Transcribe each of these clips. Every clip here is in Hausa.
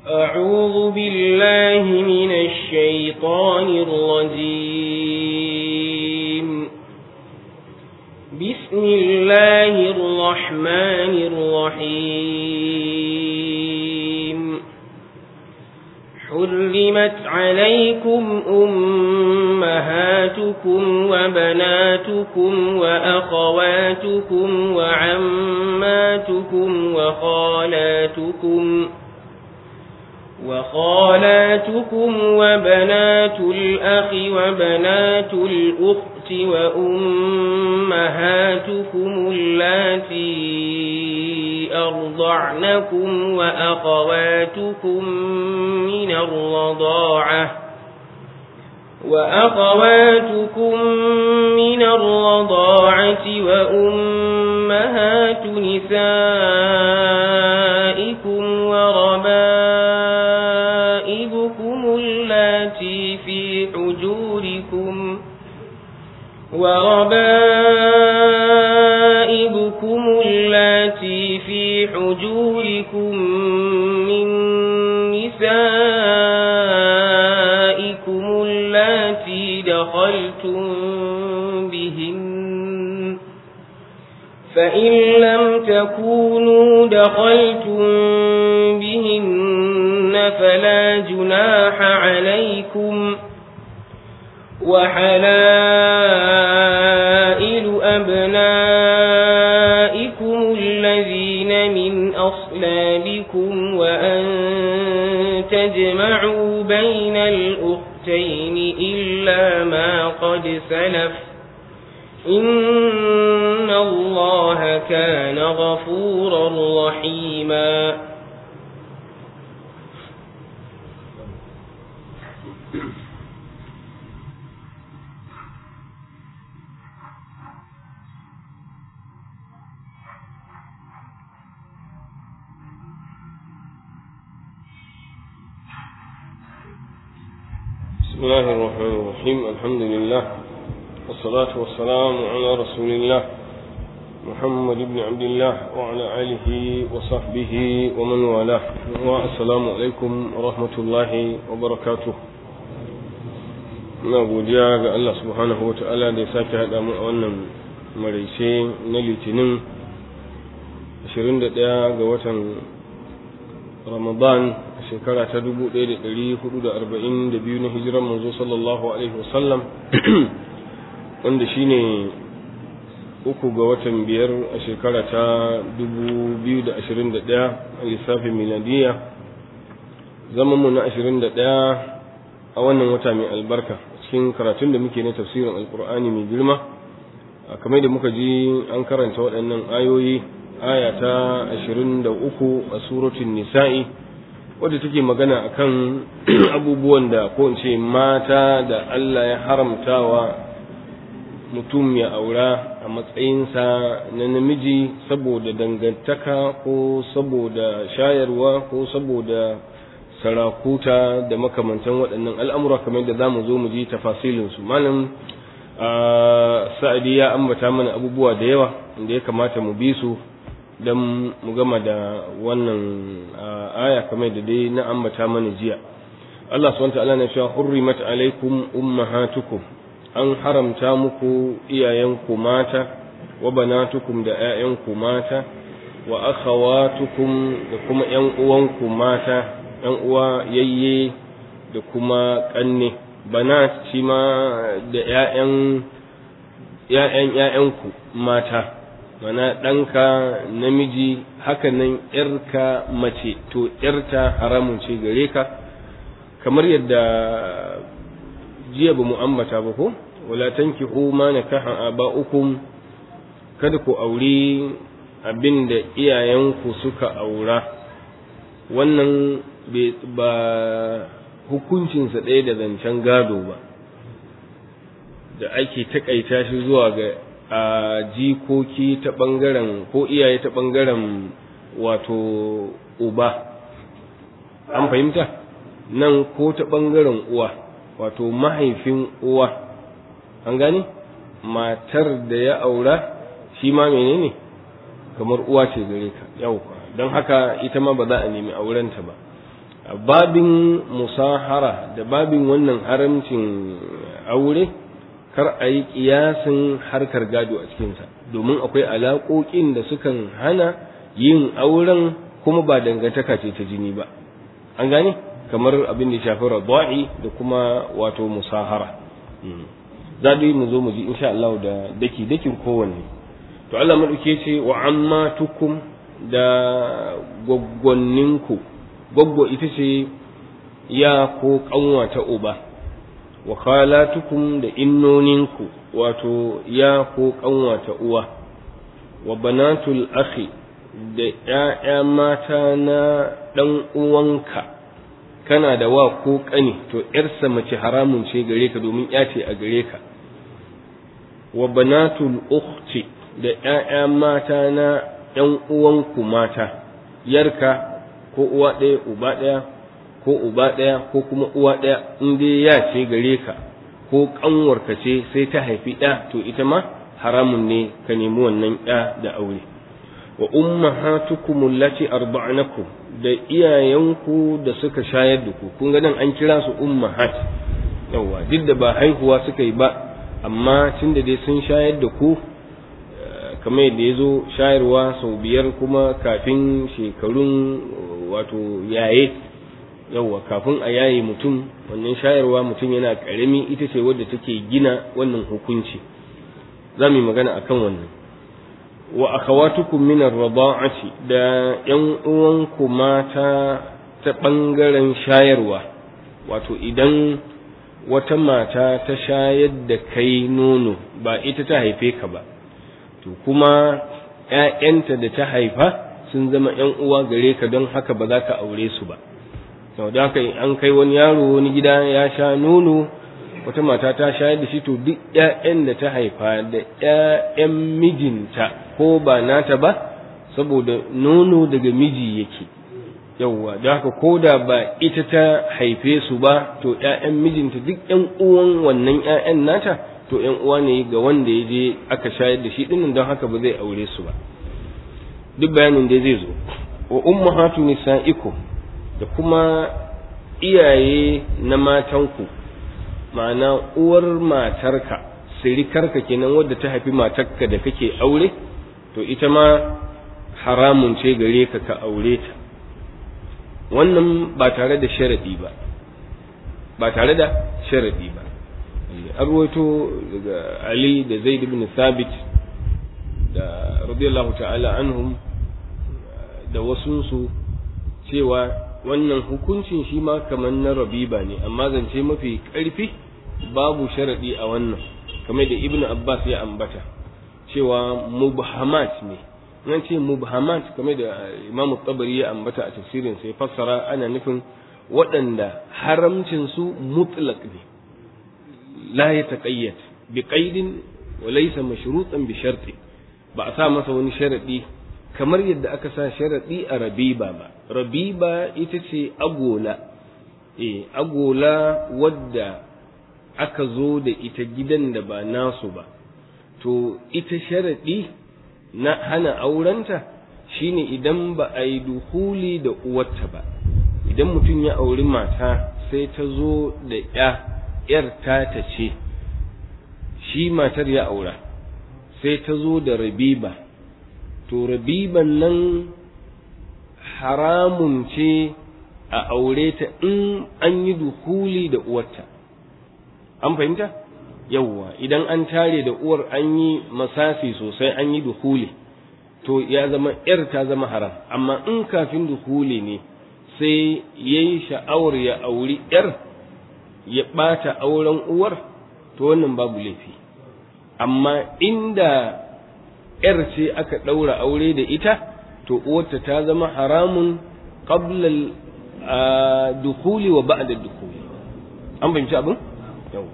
أعوذ بالله من الشيطان الرجيم بسم الله الرحمن الرحيم حرمت عليكم أمهاتكم وبناتكم وأخواتكم وعماتكم وخالاتكم وخالاتكم وبنات الأخ وبنات الأخت وأمهاتكم اللاتي أرضعنكم وأخواتكم من الرضاعة وأخواتكم من الرضاعة وأمهات نسائكم وربائبكم اللاتي في حجوركم وربائبكم اللاتي في حجوركم من نسائكم اللاتي دخلتم بهن فإن لم تكونوا دخلتم بهن فلا جناح عليكم وحلائل أبنائكم الذين من أصلابكم وأن تجمعوا بين الأختين إلا ما قد سلف إن الله كان غفورا رحيما بسم الله الرحمن الرحيم الحمد لله والصلاة والسلام على رسول الله محمد بن عبد الله وعلى آله وصحبه ومن والاه والسلام عليكم ورحمة الله وبركاته na godiya ga Allah subhanahu wa ta'ala da ya sake haɗa mu a wannan maraice na litinin 21 ga watan ramadan shekara ta 1442 na hijiran manzo sallallahu alaihi wasallam wanda shine uku ga watan biyar a shekara ta 2021 a lissafin miladiya zamanmu na 21 a wannan wata mai albarka cikin karatun da muke na tafsirin alkur'ani mai girma kamar da muka ji an karanta waɗannan ayoyi aya ta 23 a suratun nisa'i wadda take magana akan abubuwan da ko in ce mata da Allah ya haramtawa mutum ya aura a matsayinsa na namiji saboda dangantaka ko saboda shayarwa ko saboda sarakuta da makamantan waɗannan al'amura kamar da za mu zo mu ji tafasilinsu malam sa'adi ya ambata mana abubuwa da yawa da ya kamata mu bi su don mu gama da wannan aya kamar da dai na ambata mana jiya Allah subhanahu ta'ala na cewa hurrimat alaikum ummahatukum an haramta muku iyayenku mata wa banatukum da ƴaƴanku mata wa akhawatukum da kuma ƴan uwanku mata ƴan uwa yayye da kuma ƙanne banat shi ma da ƴaƴan ƴaƴan ƴaƴanku mata mana ɗanka namiji hakanan ‘yarka mace to ‘yarta haramun ce gare ka kamar yadda jiya ba mu ambata ba ko wala tankihu ma nakaha aba'ukum kada ku auri abin da iyayenku suka aura wannan ba hukuncinsa ɗaya da zancen gado ba da ake taƙaita shi zuwa ga a jikoki ta ɓangaren ko iyaye ta ɓangaren wato uba an fahimta nan ko ta ɓangaren uwa wato mahaifin uwa an gani matar da ya aura shi ma menene kamar uwa ce gare ka yau don haka ita ma ba za a nemi aurenta ba babin musahara da babin wannan haramcin aure kar a yi kiyasin harkar gado a cikinsa domin akwai alaƙoƙin da sukan hana yin auren kuma ba dangantaka ce ta jini ba an gane kamar abin da shafi radwa'i da kuma wato musahara za mu zo mu ji insha Allah da daki dakin kowanne to Allah madauke ce wa amma tukum da gwaggwanninku gwaggo ita ce ya ko kanwa ta uba wa khalatukum da innoninku wato ya ko kanwa ta uwa wa banatul akhi da ƴaƴa mata na ɗan uwanka kana da wa ko ƙani to ƴarsa mace haramun ce gare ka domin ƴa ce a gare ka wa banatul ukhti da ƴaƴa mata na ƴan uwanku mata yarka ko uwa ɗaya uba ɗaya ko uba ɗaya ko kuma uwa ɗaya in dai ya ce gare ka ko ƙanwarka ce sai ta haifi ɗa to ita ma haramun ne ka nemi wannan ɗa da aure wa ummahatukum allati arda'nakum da iyayenku da suka shayar da ku kun ga nan an kira su ummahat yawa duk da ba haihuwa suka yi ba amma tunda dai sun shayar da ku kamar yadda ya zo shayarwa sau biyar kuma kafin shekarun wato yaye yawwa kafin a yaye mutum wannan shayarwa mutum yana ƙarami ita ce wadda take gina wannan hukunci za mu yi magana akan wannan wa akhawatukum min ar-rada'ati da yan uwanku mata ta bangaren shayarwa wato idan wata mata ta shayar da kai nono ba ita ta haife ka ba to kuma ‘ya'yanta da ta haifa sun zama ‘yan uwa gare ka don haka ba za ka aure su ba sau da haka an kai wani yaro wani gida ya sha nono wata mata ta shayar da shi to duk ‘ya'yan da ta haifa da ‘ya'yan mijinta ko ba nata ba saboda nono daga miji yake yauwa da haka ko da ba ita ta haife su ba to ‘ya'yan mijinta duk ‘yan uwan wannan ‘ya'yan nata to ‘yan uwa ne ga wanda ya je aka shayar da shi dinnan don haka ba zai aure su ba duk bayanin da zai zo wa ummahatu nisa'ikum da kuma iyaye na matanku ma'ana uwar matarka sirikarka kenan wadda ta haifi matarka da kake aure to ita ma haramun ce gare ka ka aure ta wannan ba tare da sharadi ba ba tare da sharadi ba an ruwaito daga Ali da Zaid ibn Thabit da radiyallahu ta'ala anhum da wasunsu cewa wannan hukuncin shi ma kamar na rabiba ne amma zance mafi ƙarfi babu sharaɗi a wannan kamar da ibn Abbas ya ambata cewa mubhamat ne nan ce mubhamat kamar da Imam Tabari ya ambata a tafsirin sai fassara ana nufin waɗanda haramcin su mutlaq ne لا يتقيد بقيد وليس مشروطا بشرط ba a sa masa wani sharaɗi kamar yadda aka sa sharaɗi a rabiba ba rabiba ita ce agola eh agola wadda aka zo da ita gidan da ba nasu ba to ita sharaɗi na hana aurenta shine idan ba a yi duhuli da uwarta ba idan mutum ya auri mata sai ta zo da ya ‘yar tata ce, shi matar ya aura, sai ta zo da rabiba, to rabiban nan haramun ce a aure ta in an yi duhuli da uwarta. An fahimta? Yawwa, idan an tare da uwar an yi masasi sosai an yi duhuli, to ya zama ‘yar ta zama haram, amma in kafin duhuli ne sai ya yi sha'awar ya auri ‘yar. ya ɓata auren uwar to wannan babu laifi amma inda ‘yar ce aka ɗaura aure da ita to uwarta ta zama haramun qabla dukuli wa ba'da dukuli an fahimci abin yau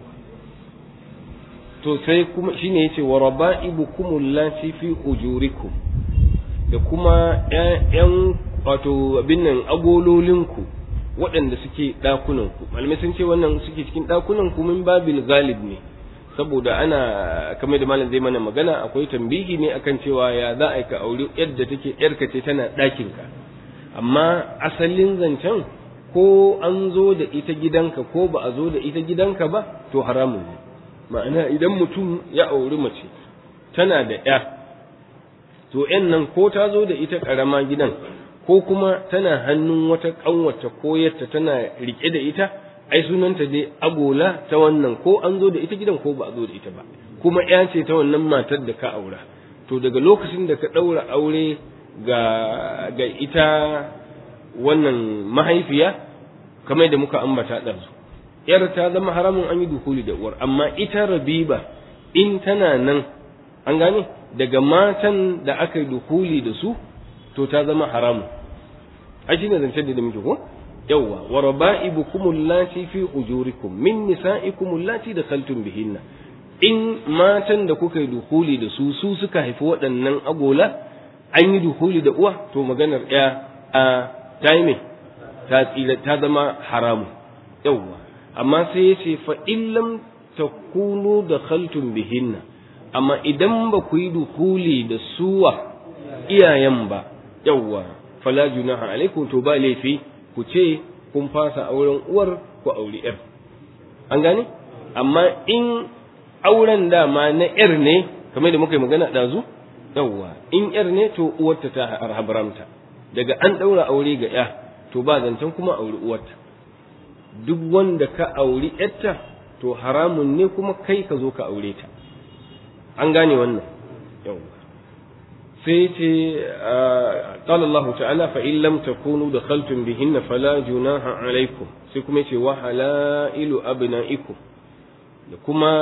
to sai kuma shine yace wa raba'ibukum allati fi ujurikum da kuma ƴaƴan wato abin nan agololinku waɗanda suke ɗakunanku malamai sun ce wannan suke cikin ɗakunanku min babil galib ne saboda ana kamar da malam zai mana magana akwai tambihi ne akan cewa ya za a ka auri yadda take yarka ce tana ɗakinka amma asalin zancen ko an zo da ita gidanka ko ba a zo da ita gidanka ba to haramun ne ma'ana idan mutum ya auri mace tana da ya to yan nan ko ta zo da ita karama gidan ko kuma tana hannun wata kanwata ko yatta tana rike da ita ai sunanta dai agola ta wannan ko an zo da ita gidan ko ba a zo da ita ba kuma ya ce ta wannan matar da ka aura to daga lokacin da ka ɗaura aure ga ga ita wannan mahaifiya kamar da muka ambata ɗansu yar ta zama haramun an yi dukuli da uwar amma ita rabiba in tana nan an gane daga matan da aka yi dukuli da su to ta zama haramun a shi ne zancen da muke ko yawwa wa raba'ibukum allati fi ujurikum min nisa'ikum allati dakhaltum bihinna in matan da kuka yi dukuli da su su suka haifi waɗannan agola an yi dukuli da uwa to maganar ya a ta yi ta tsira ta zama haramu yawwa amma sai ya ce fa illam takunu da khaltun bihinna amma idan ba ku yi dukuli da suwa iyayen ba yawwa fala junaha alaikum to ba laifi ku ce kun fasa auren uwar ku auri yar an gane amma in auren dama na yar ne kamar da muka yi magana ɗazu yawwa in yar ne to uwarta ta haramta daga an ɗaura aure ga ya to ba zancen kuma auri uwarta duk wanda ka auri yarta to haramun ne kuma kai ka zo ka aure ta an gane wannan yawwa sai ce qala Allah ta'ala fa in lam takunu dakhaltum bihinna fala junaha alaykum sai kuma yace wa halailu abnaikum da kuma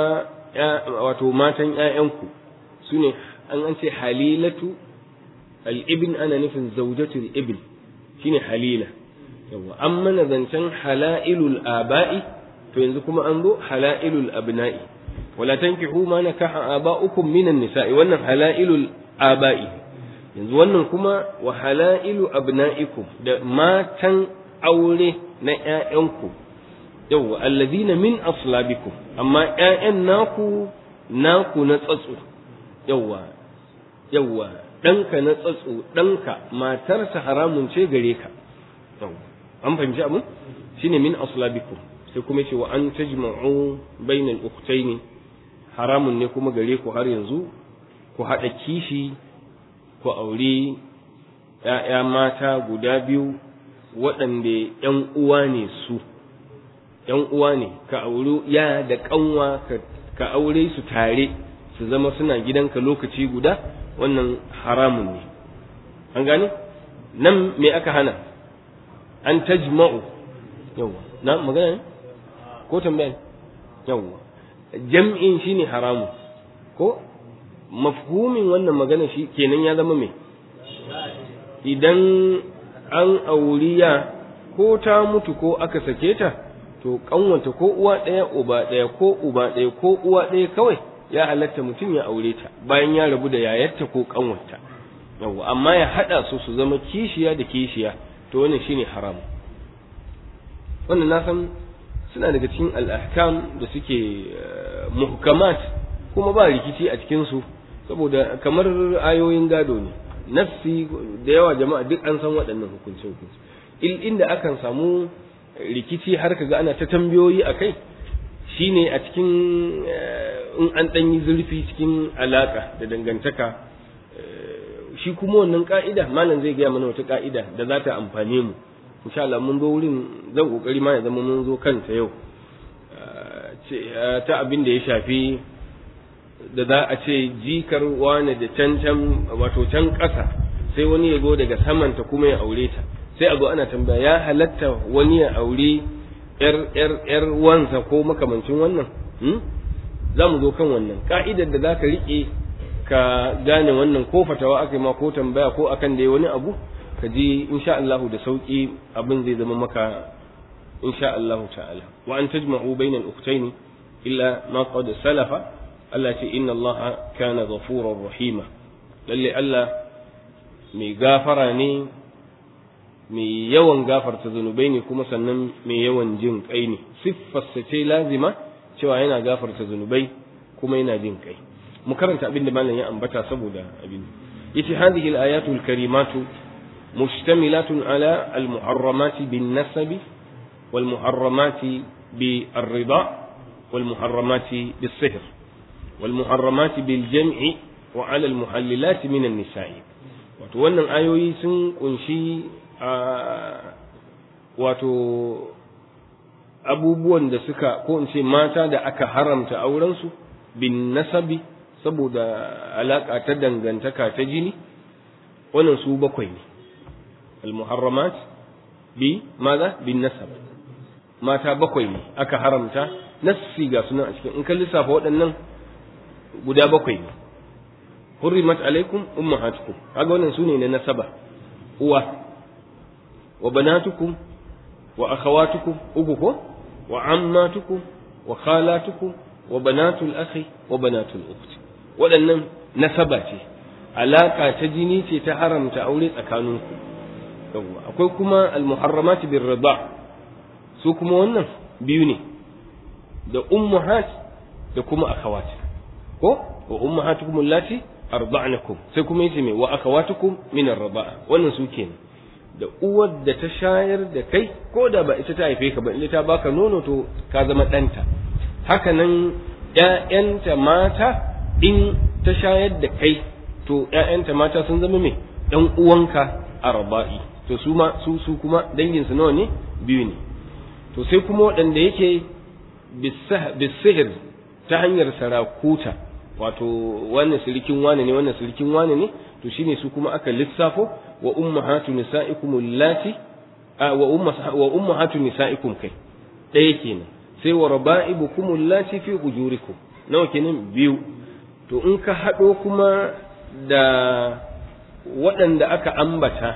wato matan ƴaƴanku sune an an ce halilatu al-ibn ana nufin zawjatul ibn shine halila yawa an mana zancen halailul aba'i to yanzu kuma an zo halailul abna'i wala tankihu ma nakaha aba'ukum minan nisa'i wannan halailul aba'i yanzu wannan kuma wa halailu abna'ikum da matan aure na ƴaƴanku yawwa alladhina min aslabikum amma ƴaƴan naku naku na tsatso yawwa yawwa ɗanka na tsatso ɗanka matarsa haramun ce gare ka yawwa an fahimci abin shine min aslabikum sai kuma ce wa an tajma'u bainal ukhtaini haramun ne kuma gare ku har yanzu ku haɗa kishi ku auri ‘ya'ya mata guda biyu waɗanda ‘yan uwa ne su, ‘yan uwa ne, ka auri ya da ƙanwa ka aure su tare su zama suna gidanka lokaci guda wannan haramun ne. An gane? Nan me aka hana? An tajma'u. Yawwa, na magana ne? Ko tambaya ne? Yawwa. Jam'in shi ne haramun. Ko? mafhumin wannan magana shi kenan ya zama mai idan an auriya ko ta mutu ko aka sake ta to kanwanta ko uwa ɗaya uba ɗaya ko uba ɗaya ko uwa ɗaya kawai ya halatta mutum ya aure ta bayan ya rabu da yayarta ko kanwanta yawa amma ya haɗa su su zama kishiya da kishiya to wannan shine haram wannan na san suna daga cikin al'ahkam da suke muhkamat kuma ba rikici a cikinsu saboda kamar ayoyin gado ne nafsi da yawa jama'a duk an san waɗannan hukunce hukunci inda akan samu rikici har kaga ana ta tambayoyi a kai shine a cikin in an ɗan yi zurfi cikin alaka da dangantaka shi kuma wannan ka'ida malam zai gaya mana wata ka'ida da za ta amfane mu insha Allah mun zo wurin zan kokari ma ya zama mun zo kanta yau ta abin da ya shafi da za a ce jikar wane da can can wato can ƙasa sai wani ya zo daga samanta kuma ya aure ta sai a zo ana tambaya ya halatta wani ya aure yar yar yar wansa ko makamancin wannan hmm? za mu zo kan wannan ka'idar da za ka riƙe ka gane wannan ko fatawa aka yi ma ko tambaya ko akan da wani abu ka ji insha Allah da sauki abin zai zama maka insha Allah ta'ala wa an tajma'u bainal ukhtayn illa ma qad salafa Allah ce inna Allah kana ghafurur rahima lalle Allah mai gafara ne mai yawan gafarta zunubai ne kuma sannan mai yawan jin kai ne siffarsa ce lazima cewa yana gafarta zunubai kuma yana jin kai mu karanta abin da malam ya ambata saboda abin yace hadhihi al-ayatu al-karimatu mushtamilatun ala al-muharramati bin nasabi wal muharramati bi ar-rida wal muharramati bis sihr wal muharramati bil jam'i wa 'ala al muhallilati min an-nisa'i wato wannan ayoyi sun kunshi wato abubuwan da suka ko in ce mata da aka haramta aurensu bin nasabi saboda alaƙa ta dangantaka ta jini wannan su bakwai ne al-muharramat bi maza bin nasab mata bakwai ne aka haramta nassi ga sunan a cikin in ka lissafa waɗannan guda bakwai ne hurrimat alaikum ummahatukum kaga wannan sune na nasaba uwa wa banatukum wa akhawatukum uku ko wa ammatukum wa khalatukum wa banatul akhi wa banatul ukhti waɗannan nasaba ce alaka ta jini ce ta haramta aure tsakaninku yawwa akwai kuma almuharramat bir rida su kuma wannan biyu ne da ummahat da kuma akhawat ko wa ummahatukum allati arda'nakum sai kuma yace me wa akhawatukum min ar-rida'a wannan su kenan da uwar da ta shayar da kai ko da ba ita ta haife ka ba in ta baka nono to ka zama ɗanta haka nan ƴaƴanta mata in ta shayar da kai to ƴaƴanta mata sun zama me ɗan uwanka arba'i to su ma su su kuma dangin su nawa ne biyu ne to sai kuma waɗanda yake bisihir ta hanyar sarakuta wato wannan sirikin wane ne wannan sirikin wane ne to shine su kuma aka lissafo wa ummahatu nisaikum allati wa umma wa ummahatu nisaikum kai ɗaya kenan sai wa raba'ibukum allati fi hujurikum nawa kenan biyu to in ka haɗo kuma da waɗanda aka ambata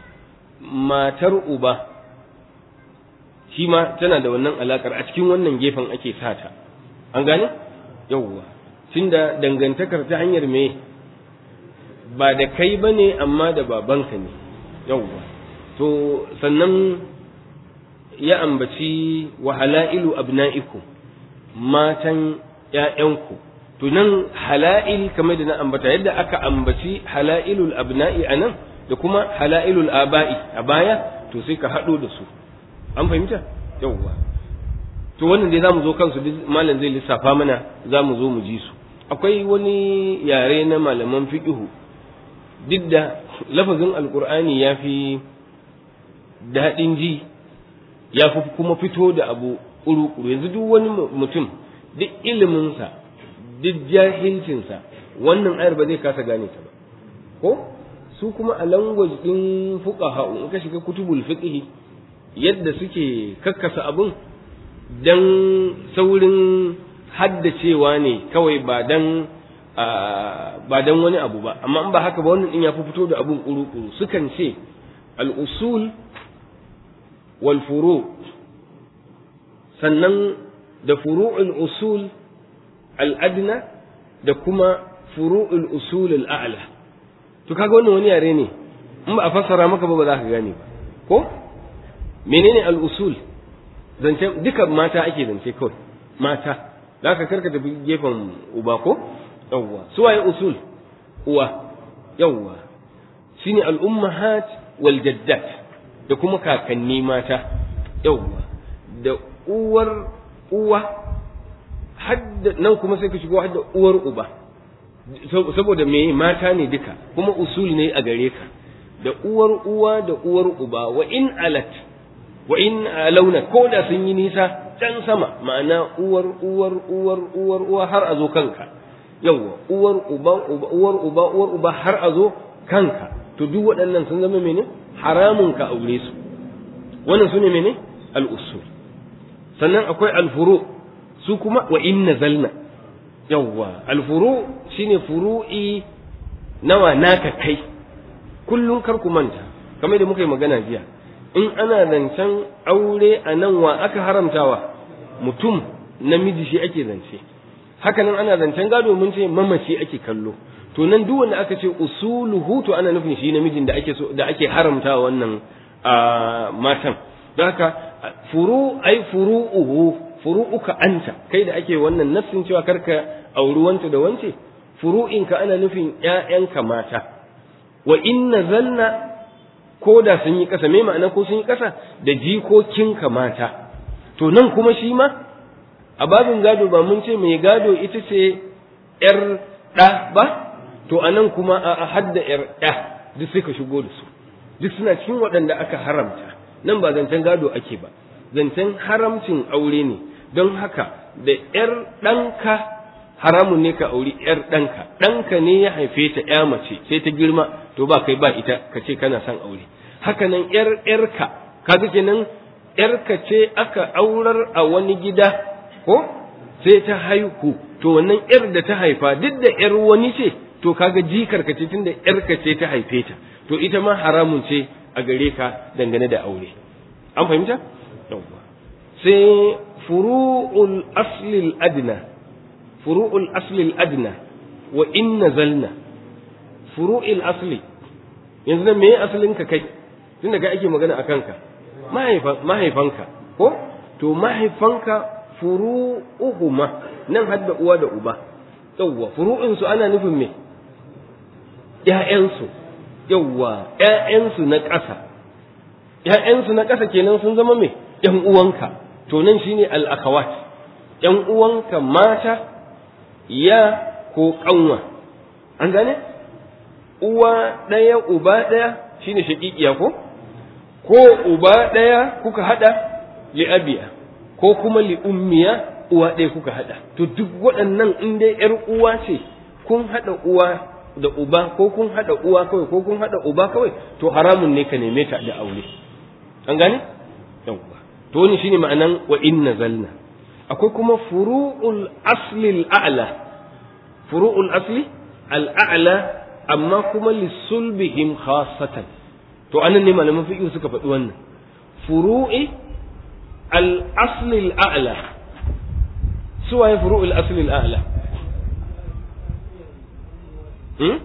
matar uba shi ma tana da wannan alakar a cikin wannan gefen ake sata an gane yawwa tunda dangantakar ta hanyar me ba da kai ba ne amma da babanka ne yawwa to sannan ya ambaci wa halailu abna'ikum matan ƴaƴanku to nan hala'il kamar da na ambata yadda aka ambaci hala'ilul abna'i anan da kuma hala'ilul aba'i a baya to sai ka haɗo da su an fahimta yawwa to wannan dai zamu zo kansu malam zai lissafa mana zamu zo mu ji su akwai wani yare na malaman fiqhu duk da lafazin alqur'ani ya fi daɗin ji ya fi kuma fito da abu ƙuru yanzu duk wani mutum duk iliminsa duk jahilcinsa wannan ayar ba zai kasa gane ta ba ko su kuma a language din fuqaha in ka shiga kutubul fiqh yadda suke kakkasa abun dan saurin haddacewa ne kawai ba dan ba dan wani abu ba amma in ba haka ba wannan din ya fi fito da abun kuru-kuru sukan ce al-usul wal furu sannan da furu'ul usul al-adna da kuma furu'ul usul al-a'la to kaga wannan wani yare ne in ba a fassara maka ba ba za ka gane ba ko menene al-usul zance duka mata ake zance kawai mata za ka karka tafi gefen uba ko yawwa su waye usul uwa yawwa shine al-ummahat wal jaddat da kuma kakanni mata yawwa da uwar uwa hadda nan kuma sai ka shigo hadda uwar uba saboda me mata ne duka kuma usul ne a gare ka da uwar uwa da uwar uba wa in alat wa in launa ko da sun yi nisa can sama ma'ana uwar uwar uwar uwar uwa har a zo kanka yawwa uwar uba uwar uba uwar uba har a zo kanka to duk waɗannan sun zama mene haramun ka aure su wannan su ne mene al-usul sannan akwai al-furu su kuma wa in nazalna yawwa al-furu shine furu'i nawa naka kai kullum kar ku manta kamar da muka yi magana jiya in ana zancen aure a nan wa aka haramtawa mutum namiji shi ake zance haka nan ana zancen gado mun ce mamaci ake kallo to nan duk wanda aka ce usuluhu to ana nufin shi namijin da ake so da ake haramtawa wannan matan don haka furu ai furu'uhu furu'uka anta kai da ake wannan nafsin cewa karka auri wanta da wance furu'inka ana nufin ƴaƴanka mata wa inna zanna ko da sun yi ƙasa me ma'ana ko sun yi ƙasa da jikokinka mata to nan kuma shi ma a babin gado ba mun ce mai gado ita ce ‘yar ɗa ba to a nan kuma a hadda ‘yar ɗa duk sai ka shigo da su duk suna cikin waɗanda aka haramta nan ba zancen gado ake ba zancen haramcin aure ne don haka da ‘yar ɗanka haramun ne ka auri ‘yar ɗanka ɗanka ne ya haife ta ‘ya mace sai ta girma to ba kai ba ita ka ce kana son aure haka nan ‘yar ‘yarka kaga kenan ‘yarka ce aka aurar a wani gida ko sai ta haihu to wannan ‘yar da ta haifa duk da ‘yar wani ce to kaga jikar ka ce tunda ‘yarka ce ta haife ta to ita ma haramun ce a gare ka dangane da aure an fahimta sai furu'ul aslil adna furu'ul aslil adna wa in nazalna furu'il asli yanzu nan meye asalin ka kai tunda kai ake magana a kanka mahaifanka ko to mahaifanka furu'uhuma nan hadda uwa da uba yawwa furu'in su ana nufin me ƴaƴansu yawwa ƴaƴansu na ƙasa ƴaƴansu na ƙasa kenan sun zama me ƴan uwanka to nan shine al-akhawat ƴan uwanka mata ya ko ƙanwa an gane uwa ɗaya uba ɗaya shine shaƙiƙiya ko ko uba ɗaya kuka haɗa li abiya ko kuma li ummiya uwa ɗaya kuka haɗa to duk waɗannan in dai ƴar uwa ce kun haɗa uwa da uba ko kun haɗa uwa kawai ko kun haɗa uba kawai to haramun ne ka neme ta da aure an gane yawwa to wani shine ma'anan wa in nazalna akwai kuma furu'ul asli al'a'la furu'ul asli al'a'la amma kuma lisulbihim khassatan to anan ne malaman fiqh suka faɗi wannan furu'i al-asli al-a'la suwaye furu'ul asli al-a'la hmm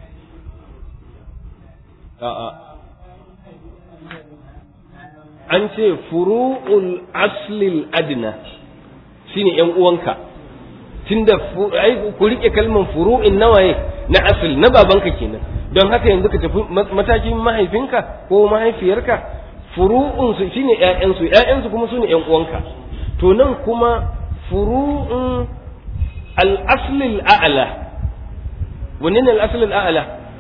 a'a an ce furu'ul asli al-adna shine yan uwanka tunda ai ku rike kalman furu'in nawaye na asli na babanka kenan don haka yanzu ka tafi matakin mahaifinka ko mahaifiyarka furu'un su shine ƴaƴansu ƴaƴansu kuma sune ƴan uwanka to nan kuma furu'un al-asli al-a'la wanne ne al-asli al-a'la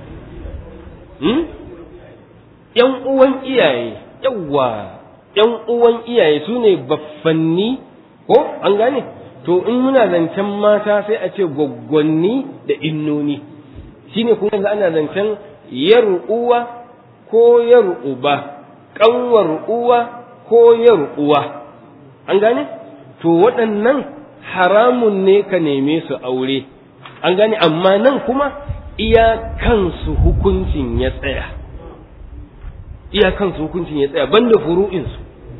hmm ƴan uwan iyaye yawa ƴan uwan iyaye sune baffanni ko an gane to in muna zancen mata sai a ce gwaggwanni da innoni shine kuma yanzu ana zancen yar uwa ko yar uba ƙanwar uwa ko yar uwa an gane to waɗannan haramun ne ka neme su aure an gane amma nan kuma iya kansu hukuncin ya tsaya iya kansu hukuncin ya tsaya banda furu'insu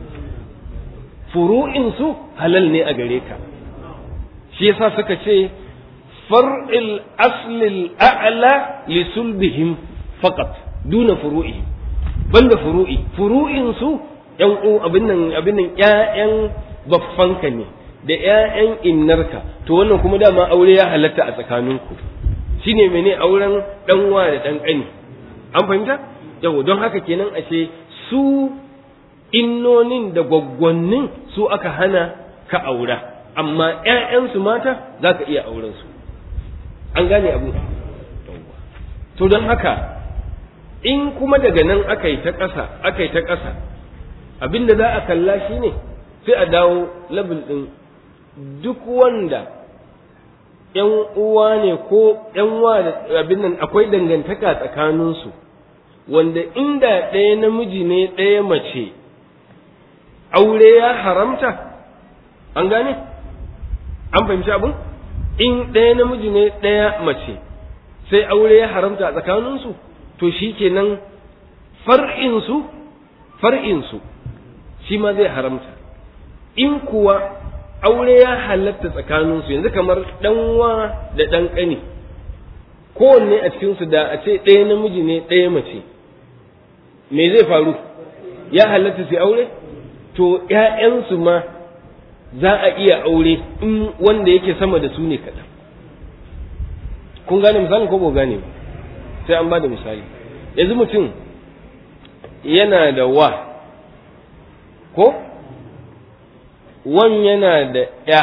furu'insu halal ne a gare ka shi yasa suka ce far'il aslil a'la li sulbihim faqat duna furu'i banda furu'i furu'in su yan u abin nan abin nan ƴaƴan baffanka ne da ƴaƴan innarka to wannan kuma dama aure ya halatta a tsakaninku shine mene auren dan wa da dan kani an fahimta yau don haka kenan ashe su innonin da gwaggwannin su aka hana ka aura amma ‘ya'yansu mata za ka iya aurensu an gane abu to don haka in kuma daga nan aka yi ta ƙasa aka yi ta ƙasa abinda za a kalla shi ne sai a dawo labil ɗin duk wanda ‘yan uwa ne ko ‘yan wa da abin nan akwai dangantaka tsakaninsu wanda inda ɗaya namiji ne ɗaya mace aure ya haramta an gane an fahimci abin in ɗaya namiji ne ɗaya mace sai aure ya haramta a tsakaninsu to shi kenan far'insu far'insu shi ma zai haramta in kuwa aure ya halatta tsakaninsu yanzu kamar ɗanwa da ɗan ƙani kowanne a cikinsu da a ce ɗaya namiji ne ɗaya mace me zai faru ya halatta sai aure to ‘ya'yansu ma za a iya aure in wanda yake sama da su ne kaɗan kun gane misali ko ba gane ba sai an ba da misali yanzu mutum yana da wa ko wan yana da ya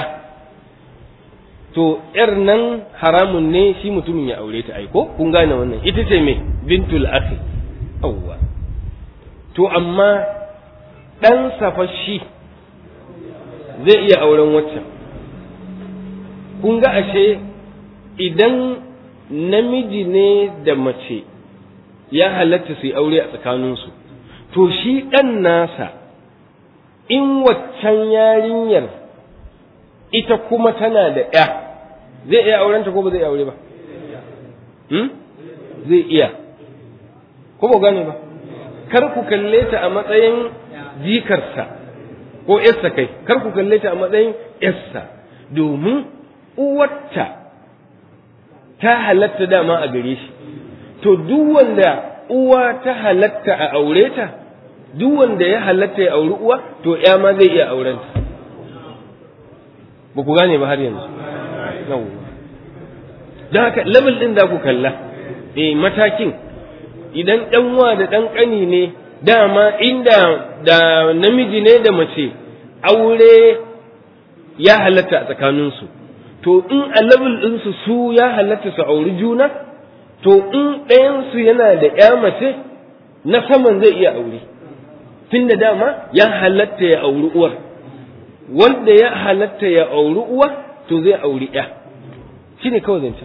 to ‘yar nan haramun ne shi mutumin ya aure ta aiko kun gane wannan ita ce me bintul akhi awwa to amma ɗan safashi zai iya auren waccan kun ga ashe idan namiji ne da mace ya halatta su yi aure a tsakaninsu to shi ɗan nasa in waccan yarinyar ita kuma tana da ‘ya zai iya aurenta ko ba zai iya aure ba? Zai iya, ko ba gane ba, kar ku kalle ta a matsayin jikarsa ko ‘yarsa kai, kar ku kalle ta a matsayin ‘yarsa domin uwarta ta halatta dama a gare shi, to duk wanda uwa ta halatta a aure ta, duk wanda ya halatta ya auri uwa, to ‘ya ma zai iya aurenta. ba ku gane ba har yanzu don haka level ɗin da ku kalla eh matakin idan ɗanwa da ɗan ƙani ne dama inda da namiji ne da mace aure ya halatta a tsakaninsu to in a level ɗinsu su ya halatta su auri juna to in ɗayansu yana da ya mace na saman zai iya aure tun da dama ya halatta ya auri uwar wanda ya halatta ya auri uwa to zai auri ya shi ne kawai zancen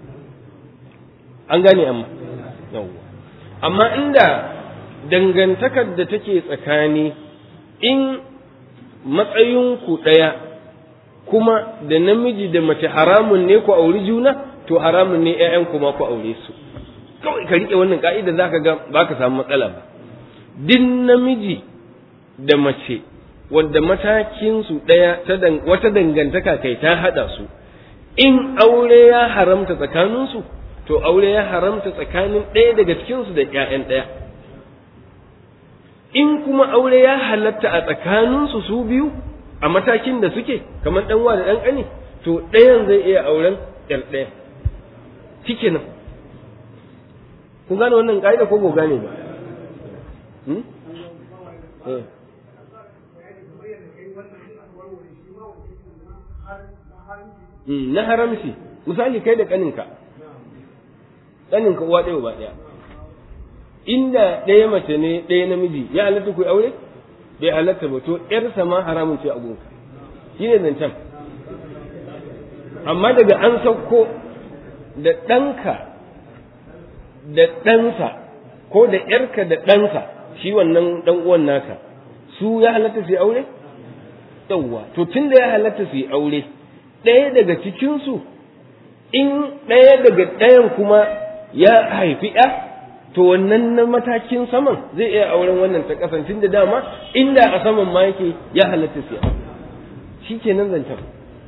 an gane amma yawwa amma inda dangantakar da take tsakani in matsayinku ɗaya kuma da namiji da mace haramun ne ku auri juna to haramun ne ‘ya'yanku ma ku aure su kawai ka riƙe wannan ka'ida za ka ga ba ka samu matsala ba din namiji da mace wanda matakinsu ɗaya wata dangantaka kai ta haɗa su in aure ya haramta tsakaninsu to aure ya haramta tsakanin ɗaya daga cikinsu da ‘ya'yan ɗaya in kuma aure ya halatta a tsakaninsu su biyu a matakin da suke kamar ɗanwa da ɗan ƙani to ɗayan zai iya auren ‘yar ɗaya cike nan kun gane wannan ƙa'ida ko ko gane ba na haramci misali kai da kaninka kaninka uwa ɗaya ba ɗaya inda ɗaya mace ne ɗaya namiji ya halatta ku aure bai halatta ba to ƴarsa ma haramun ce a gunka shi ne zancen amma daga an sauko da ɗanka da ɗansa ko da ƴarka da ɗansa shi wannan ɗan uwan naka su ya halatta su yi aure yawwa to tun da ya halatta su yi aure ɗaya daga cikinsu in ɗaya daga ɗayan kuma ya haifi ‘ya, to wannan na matakin saman zai iya auren wannan ta kasancin da dama inda a saman ma yake ya halatta siya shi ke nan zancen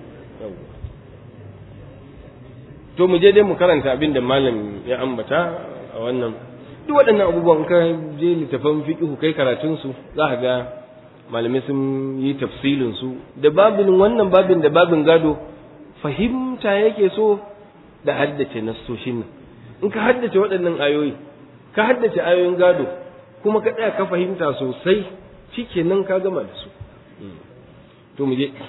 to mu je dai mu karanta abin da malam ya ambata a wannan duk waɗannan abubuwan ka je littafan fiƙihu kai karatunsu za ka ga malamai sun yi tafsilin su da babin wannan babin da babin gado fahimta yake so da haddace nassoshin nan in ka haddace waɗannan ayoyi ka haddace ayoyin gado kuma ka tsaya ka fahimta sosai shikenan ka gama da su to mu je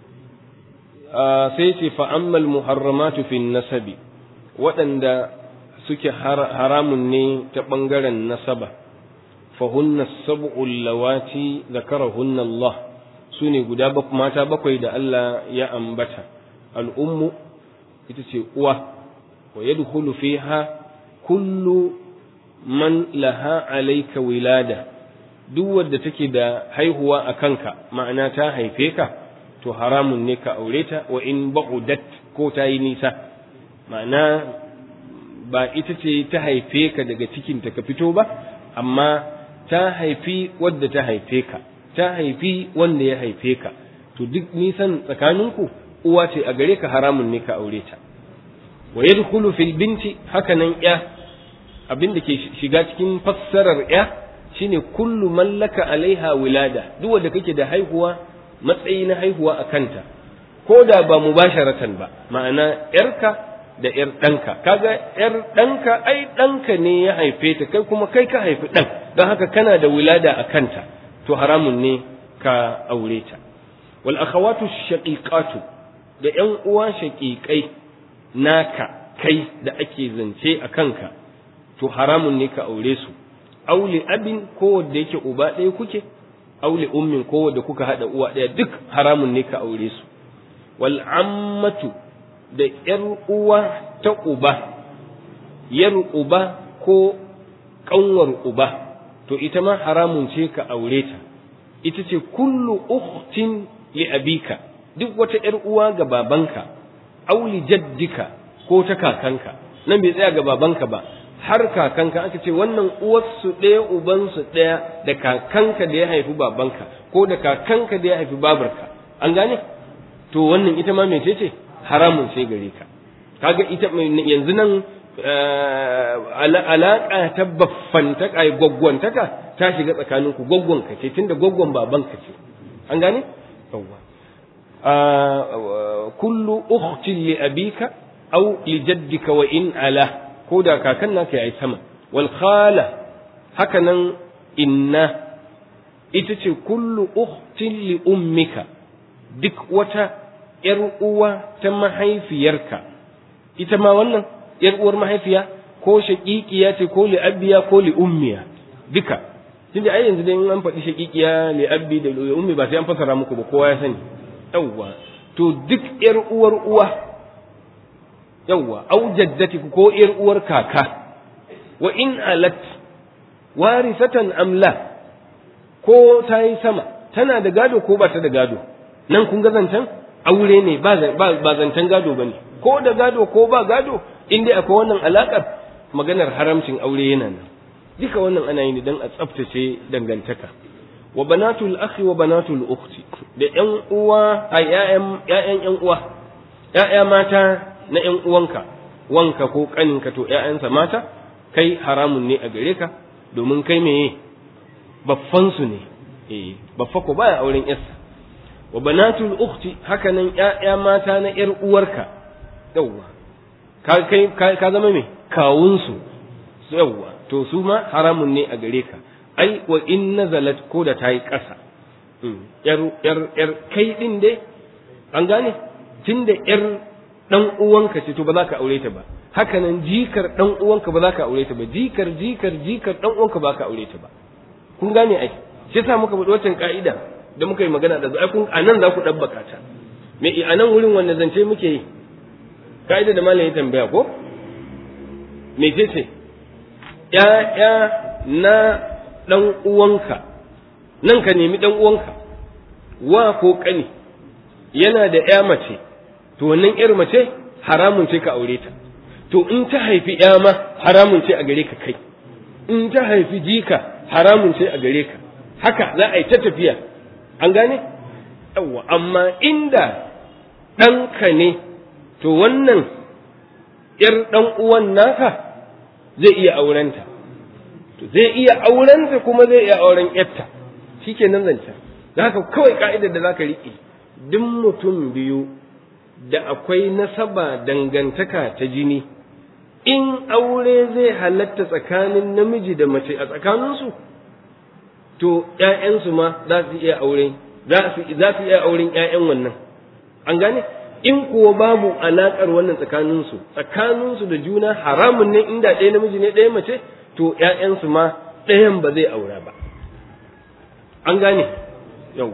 sai ce fa ammal muharramatu fi nasabi waɗanda suke haramun ne ta ɓangaren nasaba fahunna sab'ul lawati zakarahunna Allah su ne guda mata bakwai da Allah ya ambata al'ummu ita ce uwa wa yadkhulu fiha kullu man laha alayka wilada duk wadda take da haihuwa a kanka ma'ana ta haife ka to haramun ne ka aure ta wa in ba'udat ko ta yi nisa ma'ana ba ita ce ta haife ka daga cikinta ka fito ba amma ta haifi wadda ta haife ka ta haifi wanda ya haife ka to duk nisan tsakaninku uwa ce a gare ka haramun ne ka aure ta wa yadkhulu fil binti hakanan ya abin da ke shiga cikin fassarar ya shine kullu mallaka alaiha wilada duk wanda kake da haihuwa matsayi na haihuwa a kanta ko da ba mubasharatan ba ma'ana yarka da yar ɗanka kaga yar ɗanka ai ɗanka ne ya haife ta kai kuma kai ka haifi ɗan don haka kana da wilada a kanta to haramun ne ka aure ta wal akhawatu shaqiqatu da ƴan uwa shaqiqai naka kai da ake zance a kanka to haramun ne ka aure su auli abin ko wanda yake uba ɗaya kuke auli ummin ko wanda kuka haɗa uwa ɗaya duk haramun ne ka aure su wal ammatu da ƴar uwa ta uba yar uba ko ƙanwar uba to ita ma haramun ce ka aure ta ita ce kullu ukhtin li abika duk wata ƴar uwa ga babanka auli jaddika ko ta kakanka nan bai tsaya ga babanka ba har kakanka aka ce wannan uwarsu ɗaya ubansu ɗaya da kakanka da ya haifi babanka ko da kakanka da ya haifi babarka an gane to wannan ita ma mece ce haramun sai gare ka kaga ita yanzu nan alaƙa ta baffantaka ai gwaggwantaka ta shiga tsakaninku gwaggwanka ce tunda gwaggwan babanka ce an gane yawwa kullu ukhtin li abika aw li jaddika wa in ala ko da kakan naka yayi sama wal khala haka nan inna ita ce kullu ukhtin li ummika duk wata ‘yar uwa ta mahaifiyarka ita ma wannan ‘yar uwar mahaifiya ko shaƙiƙiya ce ko li'abbiya ko li'ummiya duka tun da ai yanzu dai an faɗi shaƙiƙiya li'abbi da li'ummi ba sai an fasara muku ba kowa ya sani yawwa to duk ‘yar uwar uwa yawwa au jaddati ko ‘yar uwar kaka wa in alat warisatan amla ko ta yi sama tana da gado ko ba ta da gado nan kun ga zancen aure ne ba zancen gado ba ne ko da gado ko ba gado in dai akwai wannan alaƙar maganar haramcin aure yana nan duka wannan ana yi don a tsaftace dangantaka wa banatul akhi wa banatul ukhti da ƴan uwa a ƴaƴan ƴaƴan ƴan uwa ƴaƴa mata na ƴan uwanka wanka ko kaninka to ƴaƴansa mata kai haramun ne a gare ka domin kai meye baffan su ne eh baffa ko baya auren yarsa wa banatul ukhti haka nan ƴaƴa mata na ƴar uwarka yawwa ka kai ka zama me kawun su yawwa to su ma haramun ne a gare ka ai wa in nazalat ko da tayi ƙasa ƴar ƴar ƴar kai din dai an gane tunda ƴar dan uwanka ce to ba za ka aure ta ba haka nan jikar dan uwanka ba za ka aure ta ba jikar jikar jikar dan uwanka ba ka aure ta ba kun gane ai shi yasa muka faɗi wancan ka'ida da muka yi magana da ai kun anan za ku dabbaka ta me a nan wurin wanda zance muke yi ka'ida da malam ya tambaya ko me ce ce ya'ya na dan uwanka nan ka nemi dan uwanka wa ko kani yana da ya mace to wannan yar mace haramun ce ka aure ta to in ta haifi ya ma haramun ce a gare ka kai in ta haifi jika haramun ce a gare ka haka za a yi ta tafiya an gane yawwa amma inda ɗanka ne to wannan ‘yar ɗan uwan naka zai iya aurenta to zai iya aurenta kuma zai iya auren ‘yarta shi ke nan zancen da haka kawai ka'idar da za ka riƙe duk mutum biyu da akwai nasaba dangantaka ta jini in aure zai halatta tsakanin namiji da mace a tsakaninsu to ‘ya'yansu ma za su iya aure za su iya auren ‘ya'yan wannan an gane in kuwa babu alaƙar wannan tsakaninsu tsakaninsu da juna haramun ne inda ɗaya namiji ne ɗaya mace to ‘ya'yansu ma ɗayan ba zai aura ba an gane yau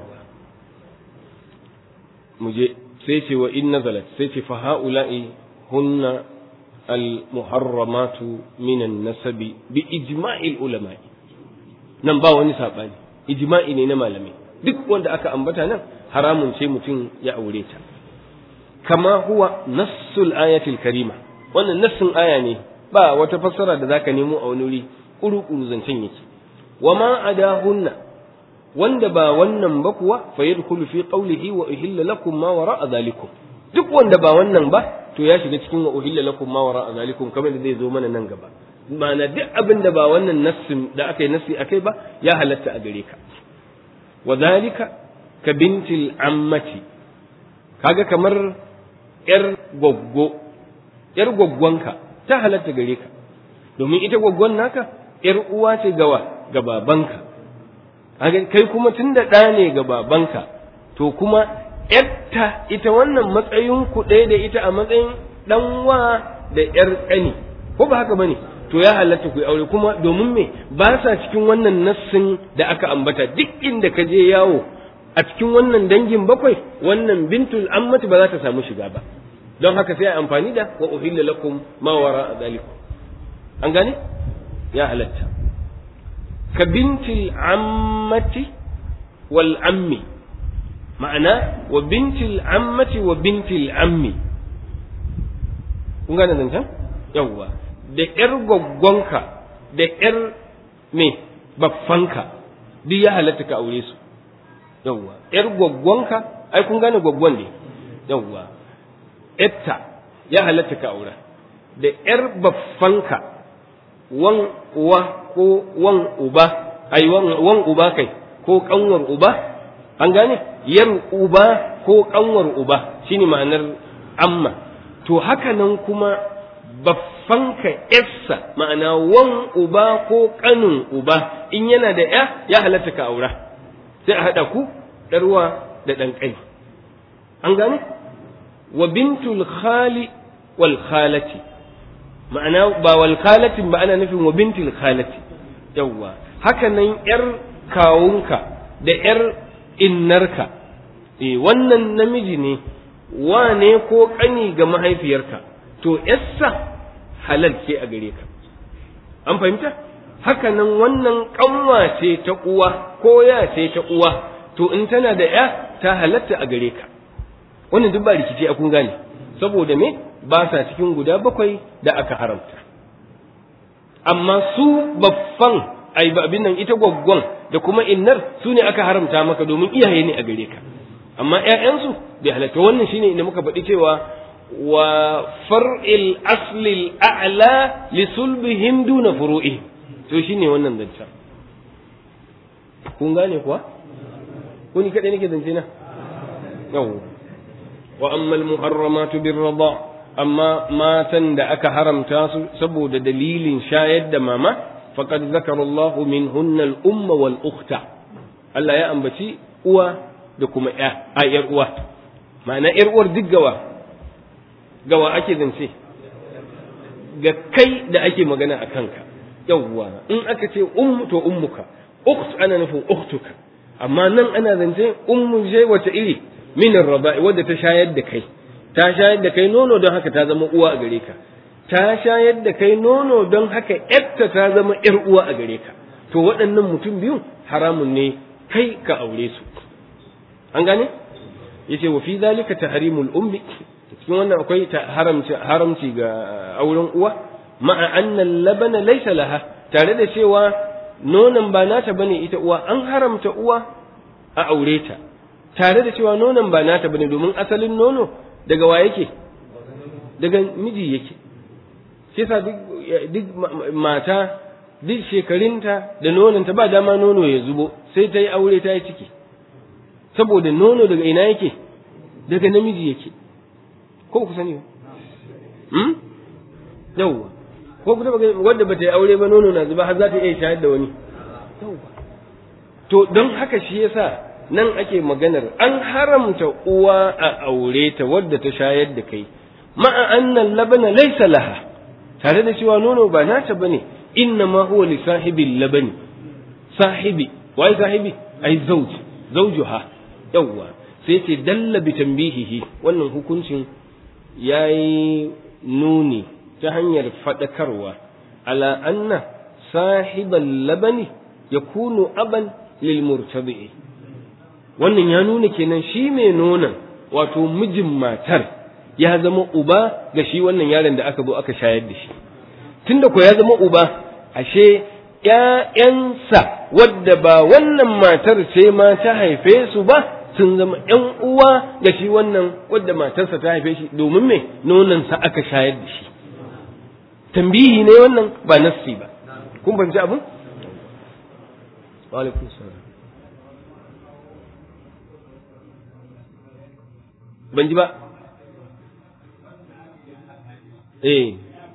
mu je sai ce wa in nazalat sai ce fa ha'ula'i hunna al-muharramatu minan nasabi bi ijma'il ulama'i nan ba wani saɓani ijma'i ne na malamai duk wanda aka ambata nan haramun ce mutum ya aure ta kama huwa nassul ayatil karima wannan nassin aya ne ba wata fassara da zaka nemo a wani wuri kuru-kuru zancen yake wa ma adahunna wanda ba wannan ba kuwa fa yadkhulu fi qawlihi wa uhilla lakum ma wara'a zalikum duk wanda ba wannan ba to ya shiga cikin wa uhilla lakum ma wara'a zalikum kamar da zai zo mana nan gaba ma'ana duk abin da ba wannan nassin da aka yi nassi akai ba ya halatta a gare ka wa zalika ka bintil ammati kaga kamar yar goggo yar goggonka ta halatta gare ka domin ita goggon naka yar uwa ce gawa ga babanka kai kuma tunda ɗa ne ga babanka to kuma ‘yarta ita wannan matsayin ku ɗaya da ita a matsayin ɗanwa da ‘yar ƙani ko ba haka ba ne to ya halatta ku yi aure kuma domin me ba sa cikin wannan nassin da aka ambata duk inda ka je yawo a cikin wannan dangin bakwai wannan bintul ammati ba za ta samu shiga ba don haka sai a amfani da wa uhilla lakum ma wara zalikum an gane ya halatta ka bintil ammati wal ammi ma'ana wa bintil ammati wa bintil ammi kun gane zancen yawwa da ƴar gwaggwanka da ƴar me baffanka duk ya halatta ka aure su yawwa ƴar gwaggwanka ai kun gane gwaggwan ne yawwa ƴarta ya halatta ka aura da ƴar baffanka wan uwa ko wan uba ai wan uba kai ko kanwar uba an gane yar uba ko kanwar uba shine ma'anar amma to haka nan kuma baffanka yarsa ma'ana wan uba ko kanin uba in yana da ya ya halatta ka aura sai a haɗa ku ɗarwa da ɗan ƙai an gane wa bintul khali wal khalati ma'ana ba wal khalatin ba ana nufin wa bintul khalati yawwa haka nan yar kawunka da yar innarka eh wannan namiji ne wane ko ƙani ga mahaifiyarka to yassa halal ce a gare ka an fahimta haka nan wannan ƙanwa ce ta uwa ko ya ce ta uwa to in tana da ya ta halatta a gare ka wannan duk ba rikici a kun gane saboda me ba sa cikin guda bakwai da aka haramta amma su baffan ai abin nan ita gwaggwan da kuma innar su ne aka haramta maka domin iyaye ne a gare ka amma ƴaƴansu bai halatta wannan shine inda muka faɗi cewa wa far'il aslil a'la li sulbihim duna furu'i to shine wannan zancen kun gane kuwa ko ni kadai nake zance na yau wa amma al-muharramatu bir-rida amma matan da aka haramta su saboda dalilin shayar da mama faqad zakara Allahu minhunna al-umma wal ukhta Allah ya ambaci uwa da kuma ya a yar uwa ma'ana yar uwar duk gawa gawa ake zance ga kai da ake magana a kanka yawwa in aka ce ummu to ummuka ukht ana nufin ukhtuka amma nan ana zance ummu je wata iri min ar-raba'i wadda ta shayar da kai ta shayar da kai nono don haka ta zama uwa a gare ka ta shayar da kai nono don haka yarta ta zama yar uwa a gare ka to waɗannan mutum biyu haramun ne kai ka aure su an gane yace wa fi zalika tahrimul ummi cikin wannan akwai haramci haramci ga auren uwa ma'a anna labana laysa laha tare da cewa nonon ba nata bane ita uwa an haramta uwa a aure ta tare da cewa nonon ba nata bane domin asalin nono daga wa yake daga miji yake shi yasa duk mata duk shekarunta da nononta ba dama nono ya zubo sai ta yi aure ta yi ciki saboda nono daga ina yake daga namiji yake ko ku sani ba hmm yawwa ko ku taba wanda bata yi aure ba nono na zuba har za ta iya shayar da wani yawwa to don haka shi yasa nan ake maganar an haramta uwa a aure ta wadda ta shayar da kai ma'a annan labana laysa laha tare da cewa nono ba nata bane inna ma huwa li sahibil labani sahibi wai sahibi ai zauj zaujuha yawwa sai ce dalla bi tambihihi wannan hukuncin yayi nuni ta hanyar fadakarwa ala anna sahibal labani yakunu aban lil murtabi'i wannan ya nuna kenan shi mai nonon wato mijin matar ya zama uba ga shi wannan yaron da aka zo aka shayar da shi tunda ko ya zama uba ashe ‘ya'yansa wadda ba wannan matar ce ma ta haife su ba sun zama ‘yan uwa ga shi wannan wadda matarsa ta haife shi domin me nonansa aka shayar da shi tambihi ne wannan ba nassi ba kun fahimci abin? alaikum salam ban ji ba eh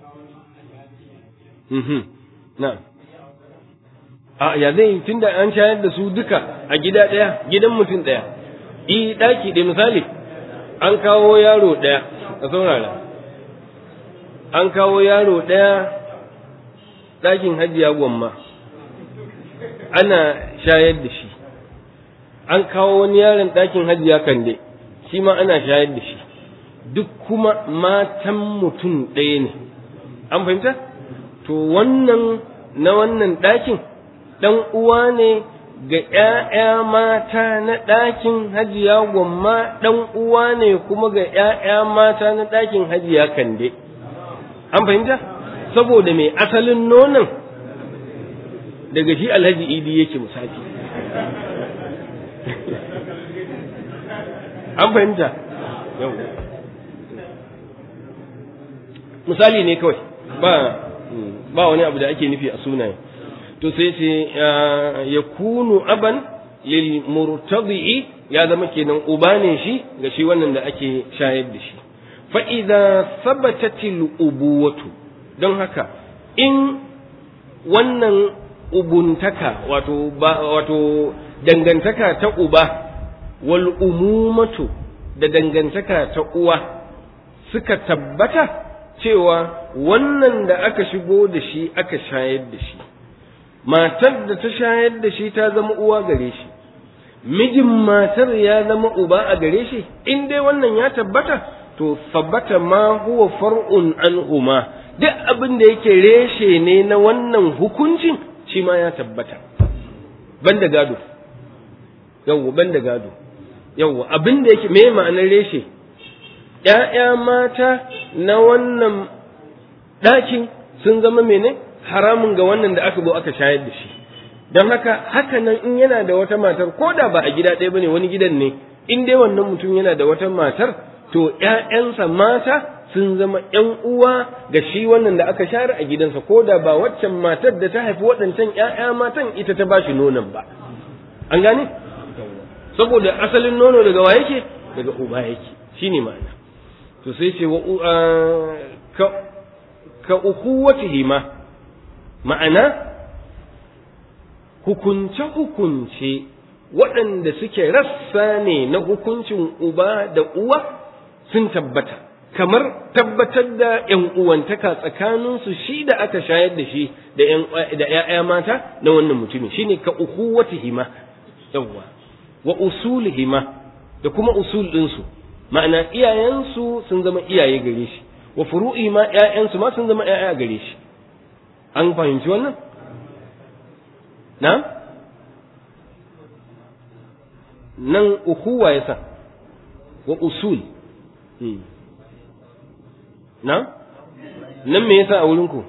mhm na'am a ya zai tunda an shayar da su duka a gida ɗaya gidan mutum ɗaya i ɗaki ɗaya misali an kawo yaro ɗaya a saurara an kawo yaro ɗaya ɗakin hajiya gwamma ana shayar da shi an kawo wani yaron ɗakin hajiya kande shi ma ana shayar da shi duk kuma matan mutum ɗaya ne an fahimta to wannan na wannan ɗakin ɗan uwa ne ga ‘ya'ya mata na ɗakin hajiya gwamma ɗan uwa ne kuma ga ‘ya'ya mata na ɗakin hajiya kande an fahimta saboda mai asalin nonon daga shi alhaji idi yake misali an fahimta yau misali ne kawai ba ba wani abu da ake nufi a sunaye to sai ce ya kunu aban lil murtadi'i ya zama kenan uba ne shi ga shi wannan da ake shayar da shi fa idza sabatatil ubuwatu don haka in wannan ubuntaka wato wato dangantaka ta uba wal umumatu da dangantaka ta uwa suka tabbata cewa wannan da aka shigo da shi aka shayar da shi matar da ta shayar da shi ta zama uwa gare shi mijin matar ya zama uba a gare shi in dai wannan ya tabbata to tabbata ma huwa far'un anhuma duk abin da yake reshe ne na wannan hukuncin shi ma ya tabbata banda gado yawwa banda gado yawwa abin da yake me ma'anar reshe ‘ya'ya mata na wannan ɗakin sun zama mene haramun ga wannan da aka zo aka shayar da shi don haka haka nan in yana da wata matar ko da ba a gida ɗaya bane wani gidan ne in dai wannan mutum yana da wata matar to ‘ya'yansa mata sun zama ‘yan uwa ga shi wannan da aka share a gidansa ko da ba waccan matar da ta haifi waɗancan ‘ya'ya matan ita ta bashi nonon ba an gane saboda asalin nono daga wa yake daga uba yake shine ma'ana to sai ce wa ka ka ukuwatihi ma ma'ana hukunce hukunce waɗanda suke rassa ne na hukuncin uba da uwa sun tabbata kamar tabbatar da ‘yan uwantaka tsakaninsu shi da aka shayar da shi da ‘ya'ya mata na wannan mutumin shine ka ukuwatihima yawwa wa usulihima da kuma usul ɗinsu ma'ana iyayensu sun zama iyaye gare shi wa furu'i ma ƴaƴansu ma sun zama ƴaƴa gare shi an fahimci wannan na nan ukuwa yasa wa usul na nan me yasa a wurin ku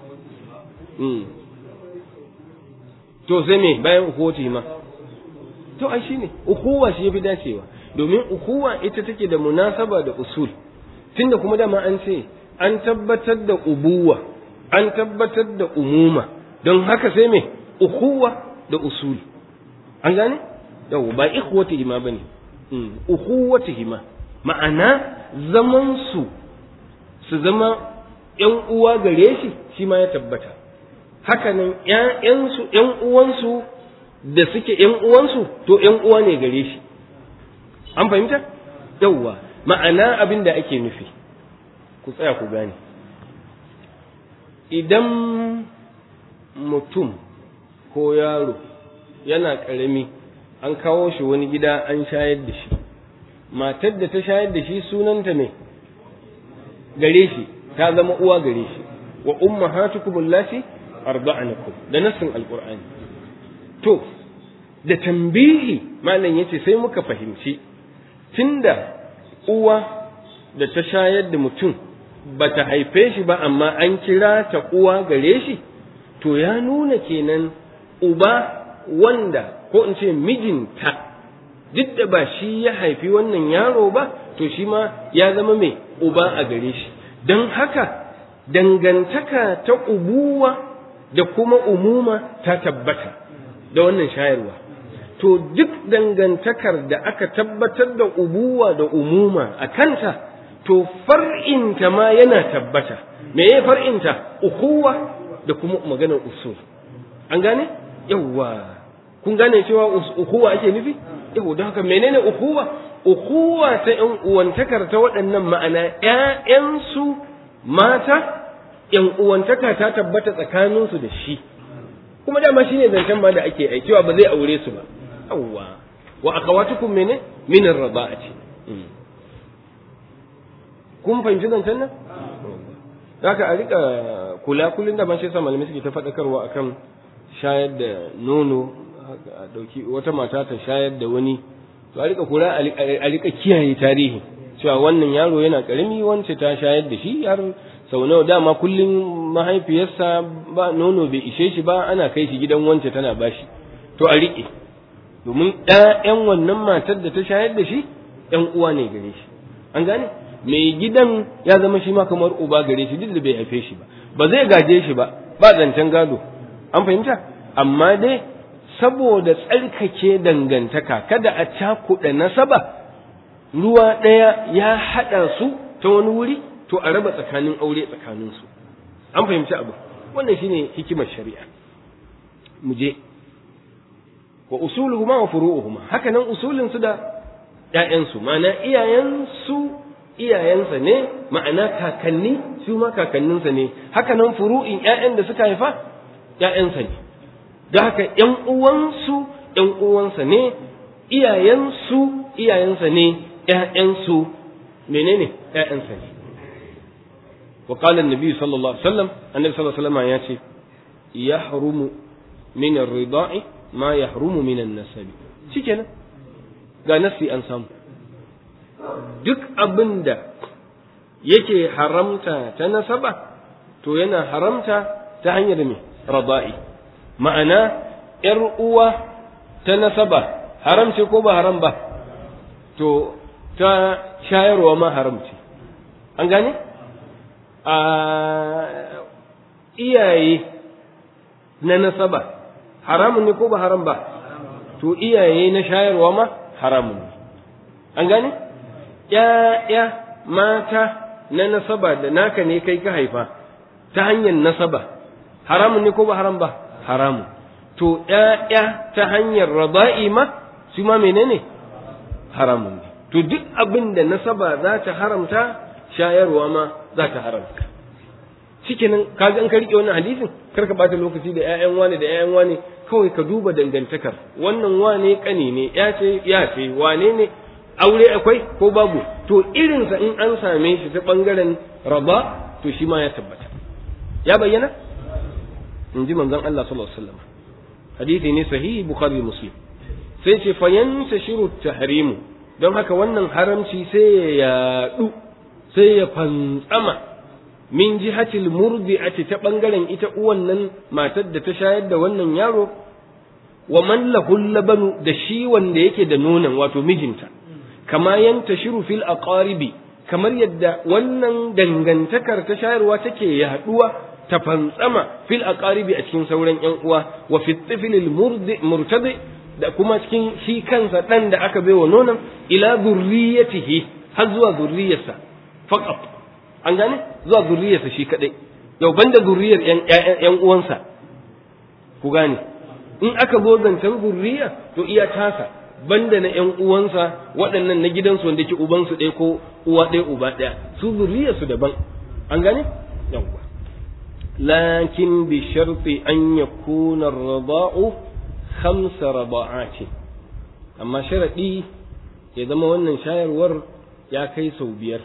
to sai me bayan ukuwati ma to ai shine ukuwa shi yafi dacewa domin ukuwa ita take da munasaba da usul tunda kuma dama an ce an tabbatar da ubuwa an tabbatar da umuma don haka sai me ukuwa da usul an gane yau ba ikhwatihima bane ukhuwatihima ma'ana zaman su su zama ‘yan uwa gare shi shi ma ya tabbata hakanan ‘ya'yansu ‘yan uwansu da suke ‘yan uwansu to ‘yan uwa ne gare shi an fahimta yauwa ma'ana abin da ake nufi ku tsaya ku gane idan mutum ko yaro yana ƙarami an kawo shi wani gida an shayar da shi matar da ta shayar da shi sunanta ne gare shi ta zama uwa gare shi wa ummahatukum allati arda'anakum da nassin alqur'ani to da tambihi malam yace sai muka fahimci tunda uwa da ta shayar da mutum bata haife shi ba amma an kira ta uwa gare shi to ya nuna kenan uba wanda ko in ce mijinta duk da ba shi ya haifi wannan yaro ba to shi ma ya zama mai uba a gare shi don haka dangantaka ta ubuwa da kuma umuma ta tabbata da wannan shayarwa to duk dangantakar da aka tabbatar da ubuwa da umuma a kanta to far'inta ma yana tabbata me ya far'inta ukuwa da kuma maganar usul an gane yawwa kun gane cewa ukuwa ake nufi yau don haka menene ukuwa ukuwa ta ƴan uwantakar ta waɗannan ma'ana ƴaƴansu mata ƴan uwantaka ta tabbata tsakaninsu da shi kuma dama shine zancen ma da ake aikewa ba zai aure su ba yawwa wa akhawatukum mene min ar-rada'ati kun fahimci zancen nan haka a rika kula kullun da ban shi sa malamai suke ta faɗakarwa akan shayar da nono a dauki wata mata ta shayar da wani to a rika kula a rika kiyaye tarihi cewa wannan yaro yana karami wance ta shayar da shi har sau nawa dama kullum mahaifiyarsa ba nono bai ishe shi ba ana kai shi gidan wance tana bashi to a rike domin ɗayan wannan matar da ta shayar da shi ɗan uwa ne gare shi an gane mai gidan ya zama shi ma kamar uba gare shi duk da bai haife shi ba ba zai gaje shi ba ba zancen gado an fahimta amma dai saboda tsarkake dangantaka kada a cakuɗa nasaba ruwa ɗaya ya haɗa su ta wani wuri to a raba tsakanin aure tsakaninsu an fahimci abu wannan shine hikimar shari'a mu je wa usuluhuma wa furu'uhuma haka nan usulin su da ƴaƴansu ma'ana iyayensu iyayensa ne ma'ana kakanni su ma kakanninsa ne haka nan furu'in ƴaƴan da suka haifa ƴaƴansa ne da haka ƴan uwansu ƴan uwansa ne iyayensu iyayensa ne ƴaƴansu menene ƴaƴansa ne wa qala an-nabi sallallahu alaihi wasallam annabi sallallahu alaihi wasallam ya ce yahrumu min ar-rida'i ma yahrumu min an-nasab shikenan ga nasi an samu duk abinda yake haramta ta nasaba to yana haramta ta hanyar me rada'i ma'ana ‘yar uwa ta nasaba haram ce ko ba haram ba to ta shayarwa ma haram ce an gane a iyaye na nasaba haramun ne ko ba haram ba to iyaye na shayarwa ma haramun ne an gane ‘ya'ya mata na nasaba da naka ne kai ka haifa ta hanyar nasaba haramun ne ko ba haram ba haramun to ‘ya'ya ta hanyar raba'i ma su ma menene haramun ne to duk abin da nasaba za ta haramta shayarwa ma za ta haramta shikenan ka ga in ka rike wannan hadisin kar ka bata lokaci da ƴaƴan wane da ƴaƴan wane kawai ka duba dangantakar wannan wane kane ne ya ce ya ce wane ne aure akwai ko babu to irinsa in an same shi ta bangaren raba to shi ma ya tabbata ya bayyana in ji manzon Allah sallallahu alaihi wasallam hadisi ne sahihi bukhari muslim sai ce fayanta shiru tahrimu don haka wannan haramci sai ya yadu sai ya fantsama min jihatil murdi'ati ta bangaren ita uwan nan matar da ta shayar da wannan yaro wa man lahul labanu da shi wanda yake da nonon wato mijinta kama yantashiru fil aqaribi kamar yadda wannan dangantakar ta shayarwa take yaduwa ta fantsama fil aqaribi a cikin sauran yan uwa wa fi tiflil murtadi da kuma cikin shi kansa dan da aka baiwa nonon ila zurriyatihi har zuwa zurriyarsa faqat an gane zuwa zurriyarsa shi kadai yau banda zurriyar yan yan uwansa ku gane in aka zo zancen zurriya to iya tasa banda na yan uwansa waɗannan na gidansu wanda ke ubansu ɗaya ko uwa ɗaya uba ɗaya su zurriyarsu daban an gane yawwa لكن بشرط أن يكون الرضاء خمس رضاعات أما شرطي إذا ما ونن شاير ور يا كي بير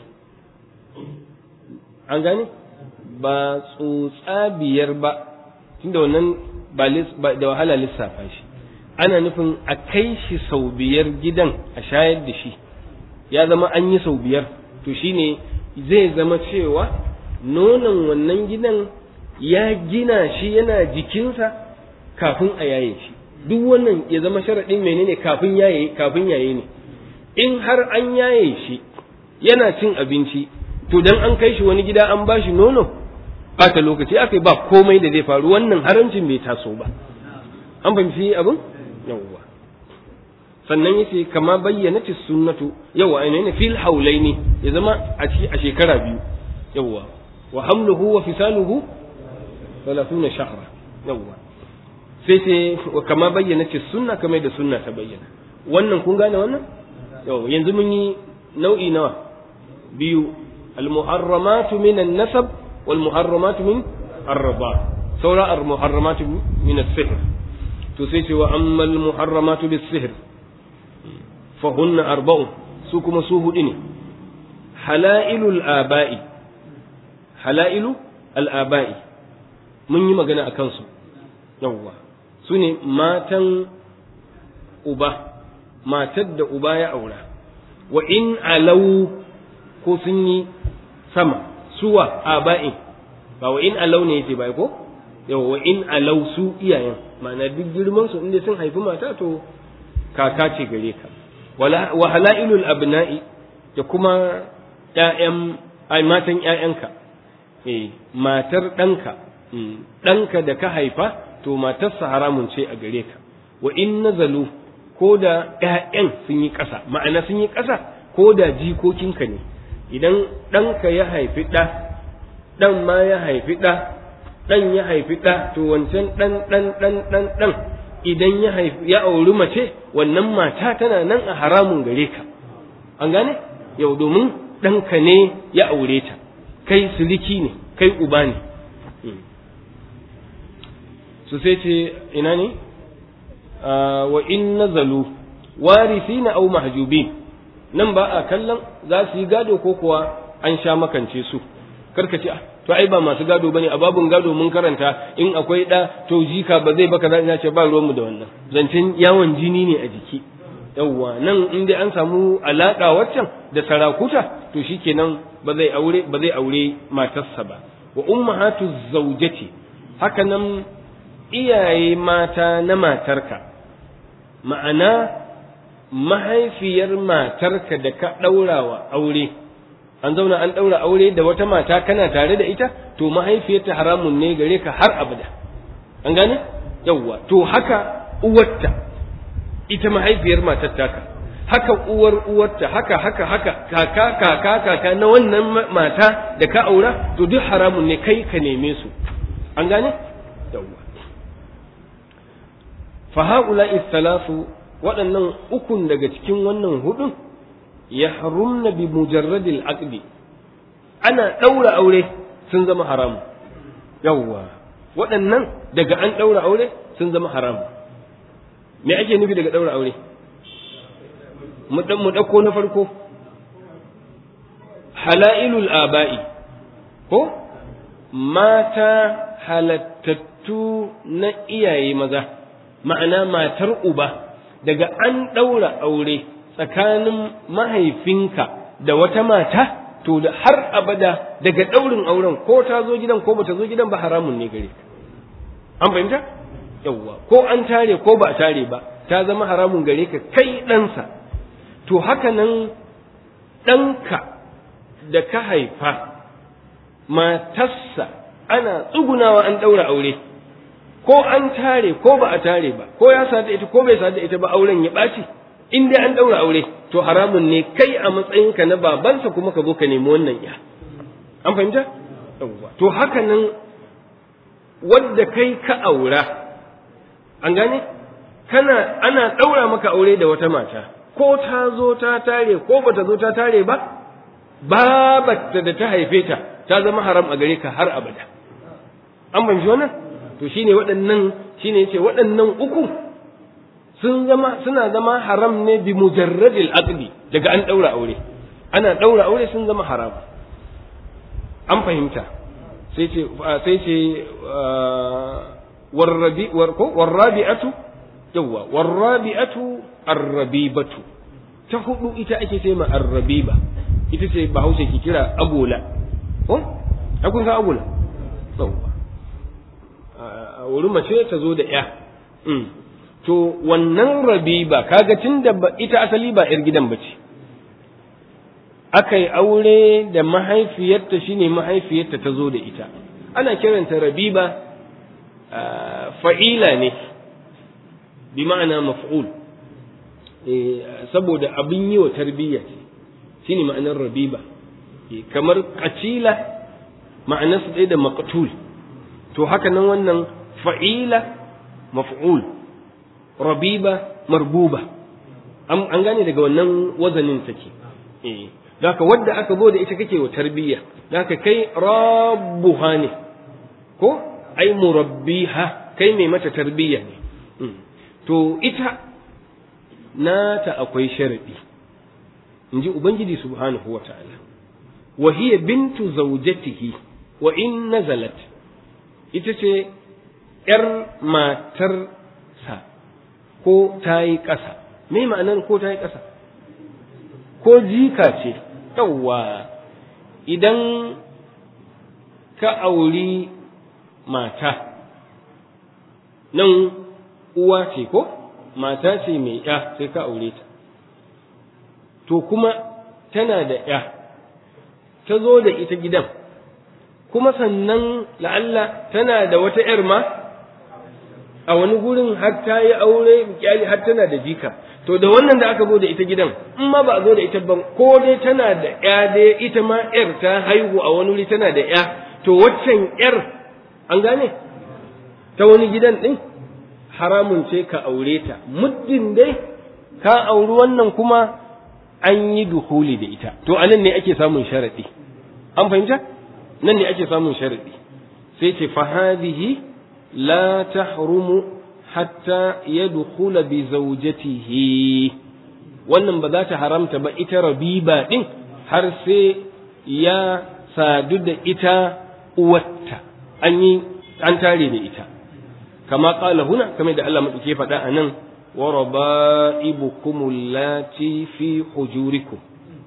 an gane ba tsotsa biyar ba tunda wannan ba da wahala lissafa shi ana nufin a kai shi sau biyar gidan a shayar da shi ya zama an yi sau biyar to shine zai zama cewa nonon wannan gidan ya gina shi yana jikinsa kafin a yaye shi duk wannan ya zama sharaɗin menene kafin yaye kafin yaye ne in har an yaye shi yana cin abinci to dan an kai shi wani gida an bashi nono bata lokaci aka ba komai da zai faru wannan haramcin bai taso ba an fahimci abin yawwa sannan yace kama bayyana sunnatu yawa ainihin fil haulaini ya zama a shekara biyu yawa wa hamluhu wa fisaluhu ثلاثون شهرا يوا sai ce wa kama bayyana ce sunna kamar da sunna ta bayyana wannan kun gane wannan yau yanzu mun yi nau'i nawa biyu al-muharramatu min an-nasab wal muharramatu min ar-rida saura al-muharramatu min as-sihr to sai ce wa amma al-muharramatu bis-sihr fa hunna arba'u su kuma su hudu ne halailul aba'i halailu al-aba'i mun yi magana akan su yawwa su ne matan uba matar da uba ya aura wa in alau ko sun yi sama suwa aba'in ba wa in alau ne yace bai ko yawa wa in alau su iyayen ma'ana duk girman su inda sun haifi mata to kaka ce gare ka wa halailul abna'i da kuma ƴaƴan ai matan ƴaƴanka eh matar ɗanka ɗanka da ka haifa to matarsa haramun ce a gare ka wa in nazalu ko da ƴaƴan sun yi ƙasa ma'ana sun yi ƙasa ko da jikokinka ne idan ɗanka ya haifi ɗa ɗan ma ya haifi ɗa ɗan ya haifi ɗa to wancan ɗan ɗan ɗan ɗan ɗan idan ya haifi ya auri mace wannan mata tana nan a haramun gare ka an gane yau domin ɗanka ne ya aure ta kai siliki ne kai uba ne su sai ce ina ne wa in nazalu warisina aw mahjubin nan ba a kallon za su yi gado ko kuwa an sha makance su karka ce to ai ba masu gado bane a babun gado mun karanta in akwai da to jika ba zai baka za ce ba ruwanmu da wannan zancen yawon jini ne a jiki yawwa nan in dai an samu alaka waccan da sarakuta to shikenan ba zai aure ba zai aure matarsa ba wa ummahatu zawjati haka nan iyaye mata na matarka ma'ana mahaifiyar matarka da ka ɗaurawa aure an zauna an ɗaura aure da wata mata kana tare da ita to mahaifiyarta haramun ne gare ka har abada an gane yawwa to haka uwarta ita mahaifiyar matar taka haka uwar uwarta haka haka haka kaka kaka kaka na wannan mata da ka aura to duk haramun ne kai ka neme su an gane yawwa fa haula thalathu waɗannan ukun daga cikin wannan hudun ya harumna bi mujarradil aqdi ana ɗaura aure sun zama haramu yawwa waɗannan daga an ɗaura aure sun zama haramu me ake nufi daga ɗaura aure mu ɗauko na farko halailul aba'i ko mata halattattu na iyaye maza ma'ana matar uba daga an ɗaura aure tsakanin mahaifinka da wata mata to da har abada daga ɗaurin auren ko ta zo gidan ko bata zo gidan ba haramun ne gare ka an fahimta yawwa ko an tare ko ba a tare ba ta zama haramun gare ka kai ɗansa to haka nan ɗanka da ka haifa matarsa ana tsugunawa an ɗaura aure ko an tare ko ba a tare ba ko ya sadu ita ko bai sadu ita ba auren ya ɓaci in dai an ɗaura aure to haramun ne kai a matsayinka na babansa kuma ka zo ka nemi wannan ya an fahimta to haka nan wadda kai ka aura an gane kana ana ɗaura maka aure da wata mata ko ta zo ta tare ko bata zo ta tare ba babatta da ta haife ta ta zama haram a gare ka har abada an fahimci wannan to shine waɗannan shine yace waɗannan uku sun zama suna zama haram ne bi mujarradil aqdi daga an daura aure ana daura aure sun zama haram an fahimta sai ce sai ce warrabi warko warrabi'atu yawa warrabi'atu arrabibatu ta hudu ita ake ce ma arrabiba ita ce bahaushe ki kira agola ko akun san agola yawa a wuri mace ta zo da ya to wannan rabiba kaga tunda ita asali ba yar gidan bace aka yi aure da mahaifiyarta shine mahaifiyarta ta zo da ita ana kiranta rabiba fa'ila ne bi ma'ana maf'ul saboda abin yi wa tarbiyya ce shine ma'anar rabiba kamar kacila ma'anarsa ɗaya da maqtul to haka nan wannan fa'ila maf'ul rabiba marbuba an gane daga wannan wazanin take eh haka wadda aka zo da ita kake wa tarbiyya haka kai rabbuha ne ko ai murabbiha kai mai mata tarbiyya ne to ita nata akwai sharadi in ji ubangiji subhanahu wa ta'ala wa hiya bintu zawjatihi wa in nazalat ita ce ‘yar matarsa ko ta yi ƙasa me ma'anar ko ta yi ƙasa ko jika ce yawwa idan ka auri mata nan uwa ce ko mata ce mai ‘ya sai ka aure ta to kuma tana da ‘ya ta zo da ita gidan kuma sannan la'alla tana da wata ‘yar ma a wani gurin har ta yi aure kyali har tana da jika to da wannan da aka zo da ita gidan in ma ba a zo da ita ban ko dai tana da ‘ya dai ita ma ‘yar ta haihu a wani wuri tana da ‘ya to waccan ‘yar an gane ta wani gidan ɗin haramun ce ka aure ta muddin dai ka auri wannan kuma an yi duhuli da ita to anan ne ake samun sharaɗi an fahimta nan ne ake samun sharaɗi sai ce fahadihi la tahrumu hatta yadkhula bi zawjatihi wannan ba za ta haramta ba ita rabiba din har sai ya sadu da ita uwarta an yi an tare da ita kama qala huna kamar da Allah madauke faɗa a nan wa raba'ibukum allati fi hujurikum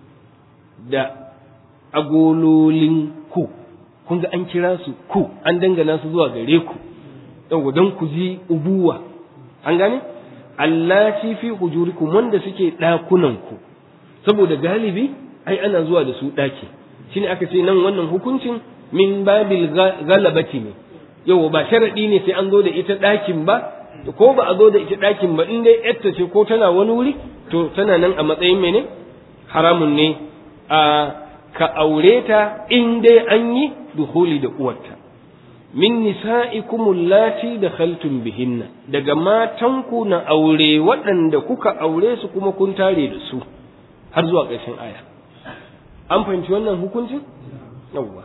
da agololin ku kun ga an kira su ku an dangana su zuwa gare ku yau don ku ji ubuwa an gane allati fi hujurikum wanda suke ɗakunan ku saboda galibi ai ana zuwa da su ɗaki shine aka ce nan wannan hukuncin min babil galabati ne yau ba sharadi ne sai an zo da ita ɗakin ba ko ba a zo da ita ɗakin ba in dai yarta ce ko tana wani wuri to tana nan a matsayin mene haramun ne a ka aure ta in dai an yi duhuli da uwarta min nisa'ikum allati dakhaltum bihinna daga matanku na aure waɗanda kuka aure su kuma kun tare da su har zuwa ƙarshen aya an fahimci wannan hukuncin yawwa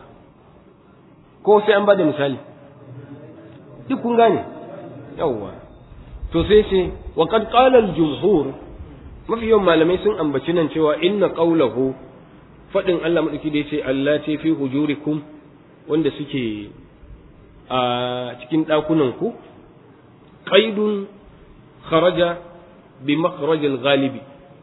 ko sai an bada misali duk kun gane yawwa to sai ce wa qad qala al jumhur mafi yawan malamai sun ambaci nan cewa inna qawlahu fadin Allah madauki da yace Allah ce fi hujurikum wanda suke a cikin dakunan ku qaidun kharaja bi makhraj al ghalibi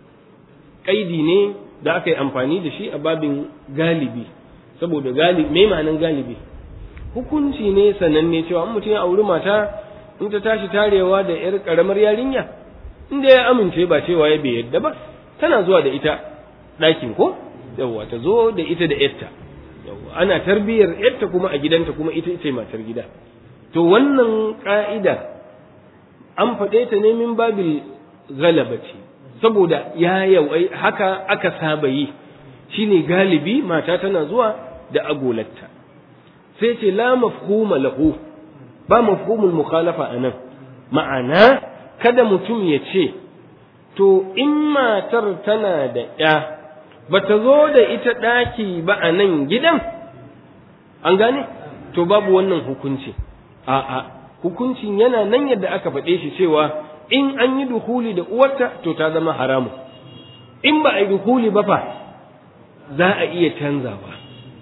qaidi ne da aka yi amfani da shi a babin galibi saboda galibi me ma'anan galibi hukunci ne sananne cewa mutum ya auri mata in ta tashi tarewa da yar karamar yarinya inda ya amince ba cewa ya bai yadda ba tana zuwa da ita ɗakin ko yawwa ta zo da ita da yarta yawwa ana tarbiyyar yarta kuma a gidanta kuma ita ce matar gida to wannan ka'ida an faɗe ta ne min babil galabati saboda ya yawai haka aka saba yi shine galibi mata tana zuwa da agolatta sai ce la mafhuma lahu ba mafhumul mukhalafa anan ma'ana kada mutum ya ce to in matar tana da ya bata zo da ita ɗaki ba a nan gidan an gane to babu wannan hukunci a'a hukuncin yana nan yadda aka faɗe shi cewa in an yi duhuli da uwarta to ta zama haramu in ba a yi duhuli ba fa za a iya canzawa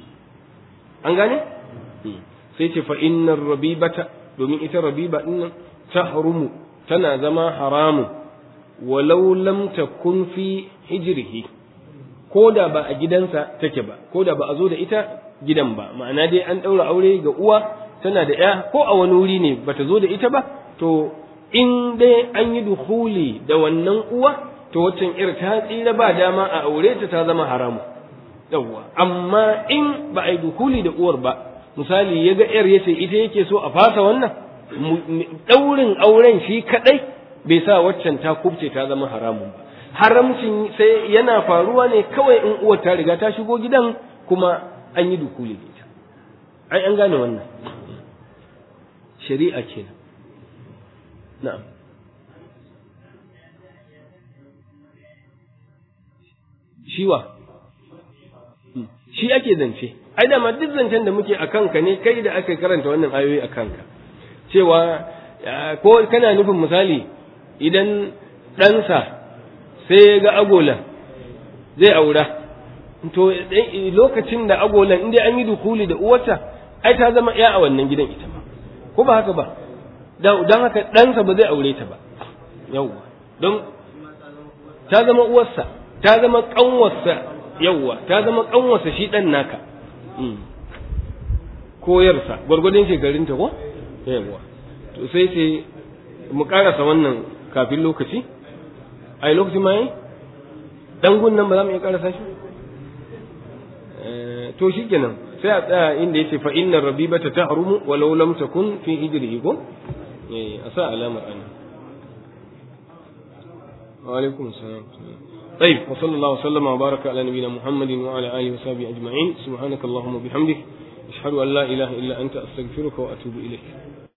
an gane sai ce fa innar rabibata domin ita rabiba din ta harumu tana zama haramu walau lam takun fi hijrihi ko da ba a gidansa take ba ko da ba a zo da ita gidan ba ma'ana dai an ɗaura aure ga uwa tana da ya ko a wani wuri ne bata zo da ita ba to in dai an yi duhuli da wannan uwa to waccan ir ta tsira ba dama a aure ta ta zama haramu yawwa amma in ba a yi duhuli da uwar ba misali ya ga yar yace ita yake so a fasa wannan ɗaurin auren shi kaɗai bai sa waccan ta kubce ta zama haramun ba haramcin sai yana faruwa ne kawai in uwar ta riga ta shigo gidan kuma an yi dukuli da ita ai an gane wannan shari'a kenan na'am shiwa shi ake zance ai da ma duk zancen da muke a kanka ne kai da aka karanta wannan ayoyi a kanka cewa ko kana nufin misali idan ɗansa sai ya ga agolan zai aura to lokacin da agolan inda an yi dukuli da uwarta ai ta zama ya a wannan gidan ita ma ko ba haka ba don haka ɗansa ba zai aure ta ba yawwa don ta zama uwarsa ta zama ƙanwarsa yawwa ta zama ƙanwarsa shi ɗan naka koyarsa gwargwadon shekarunta ko yawwa to sai sai mu karasa wannan kafin lokaci ai lokaci ma yi dan gunnan ba za mu iya karasa shi to shi kenan sai a tsaya inda yace fa inna rabibata tahrumu walau lam takun fi hijrihi ko eh a sa alamar ana wa alaikum salam طيب وصلى الله وسلم وبارك على نبينا محمد وعلى اله وصحبه اجمعين سبحانك اللهم وبحمدك اشهد ان لا اله الا انت استغفرك واتوب اليك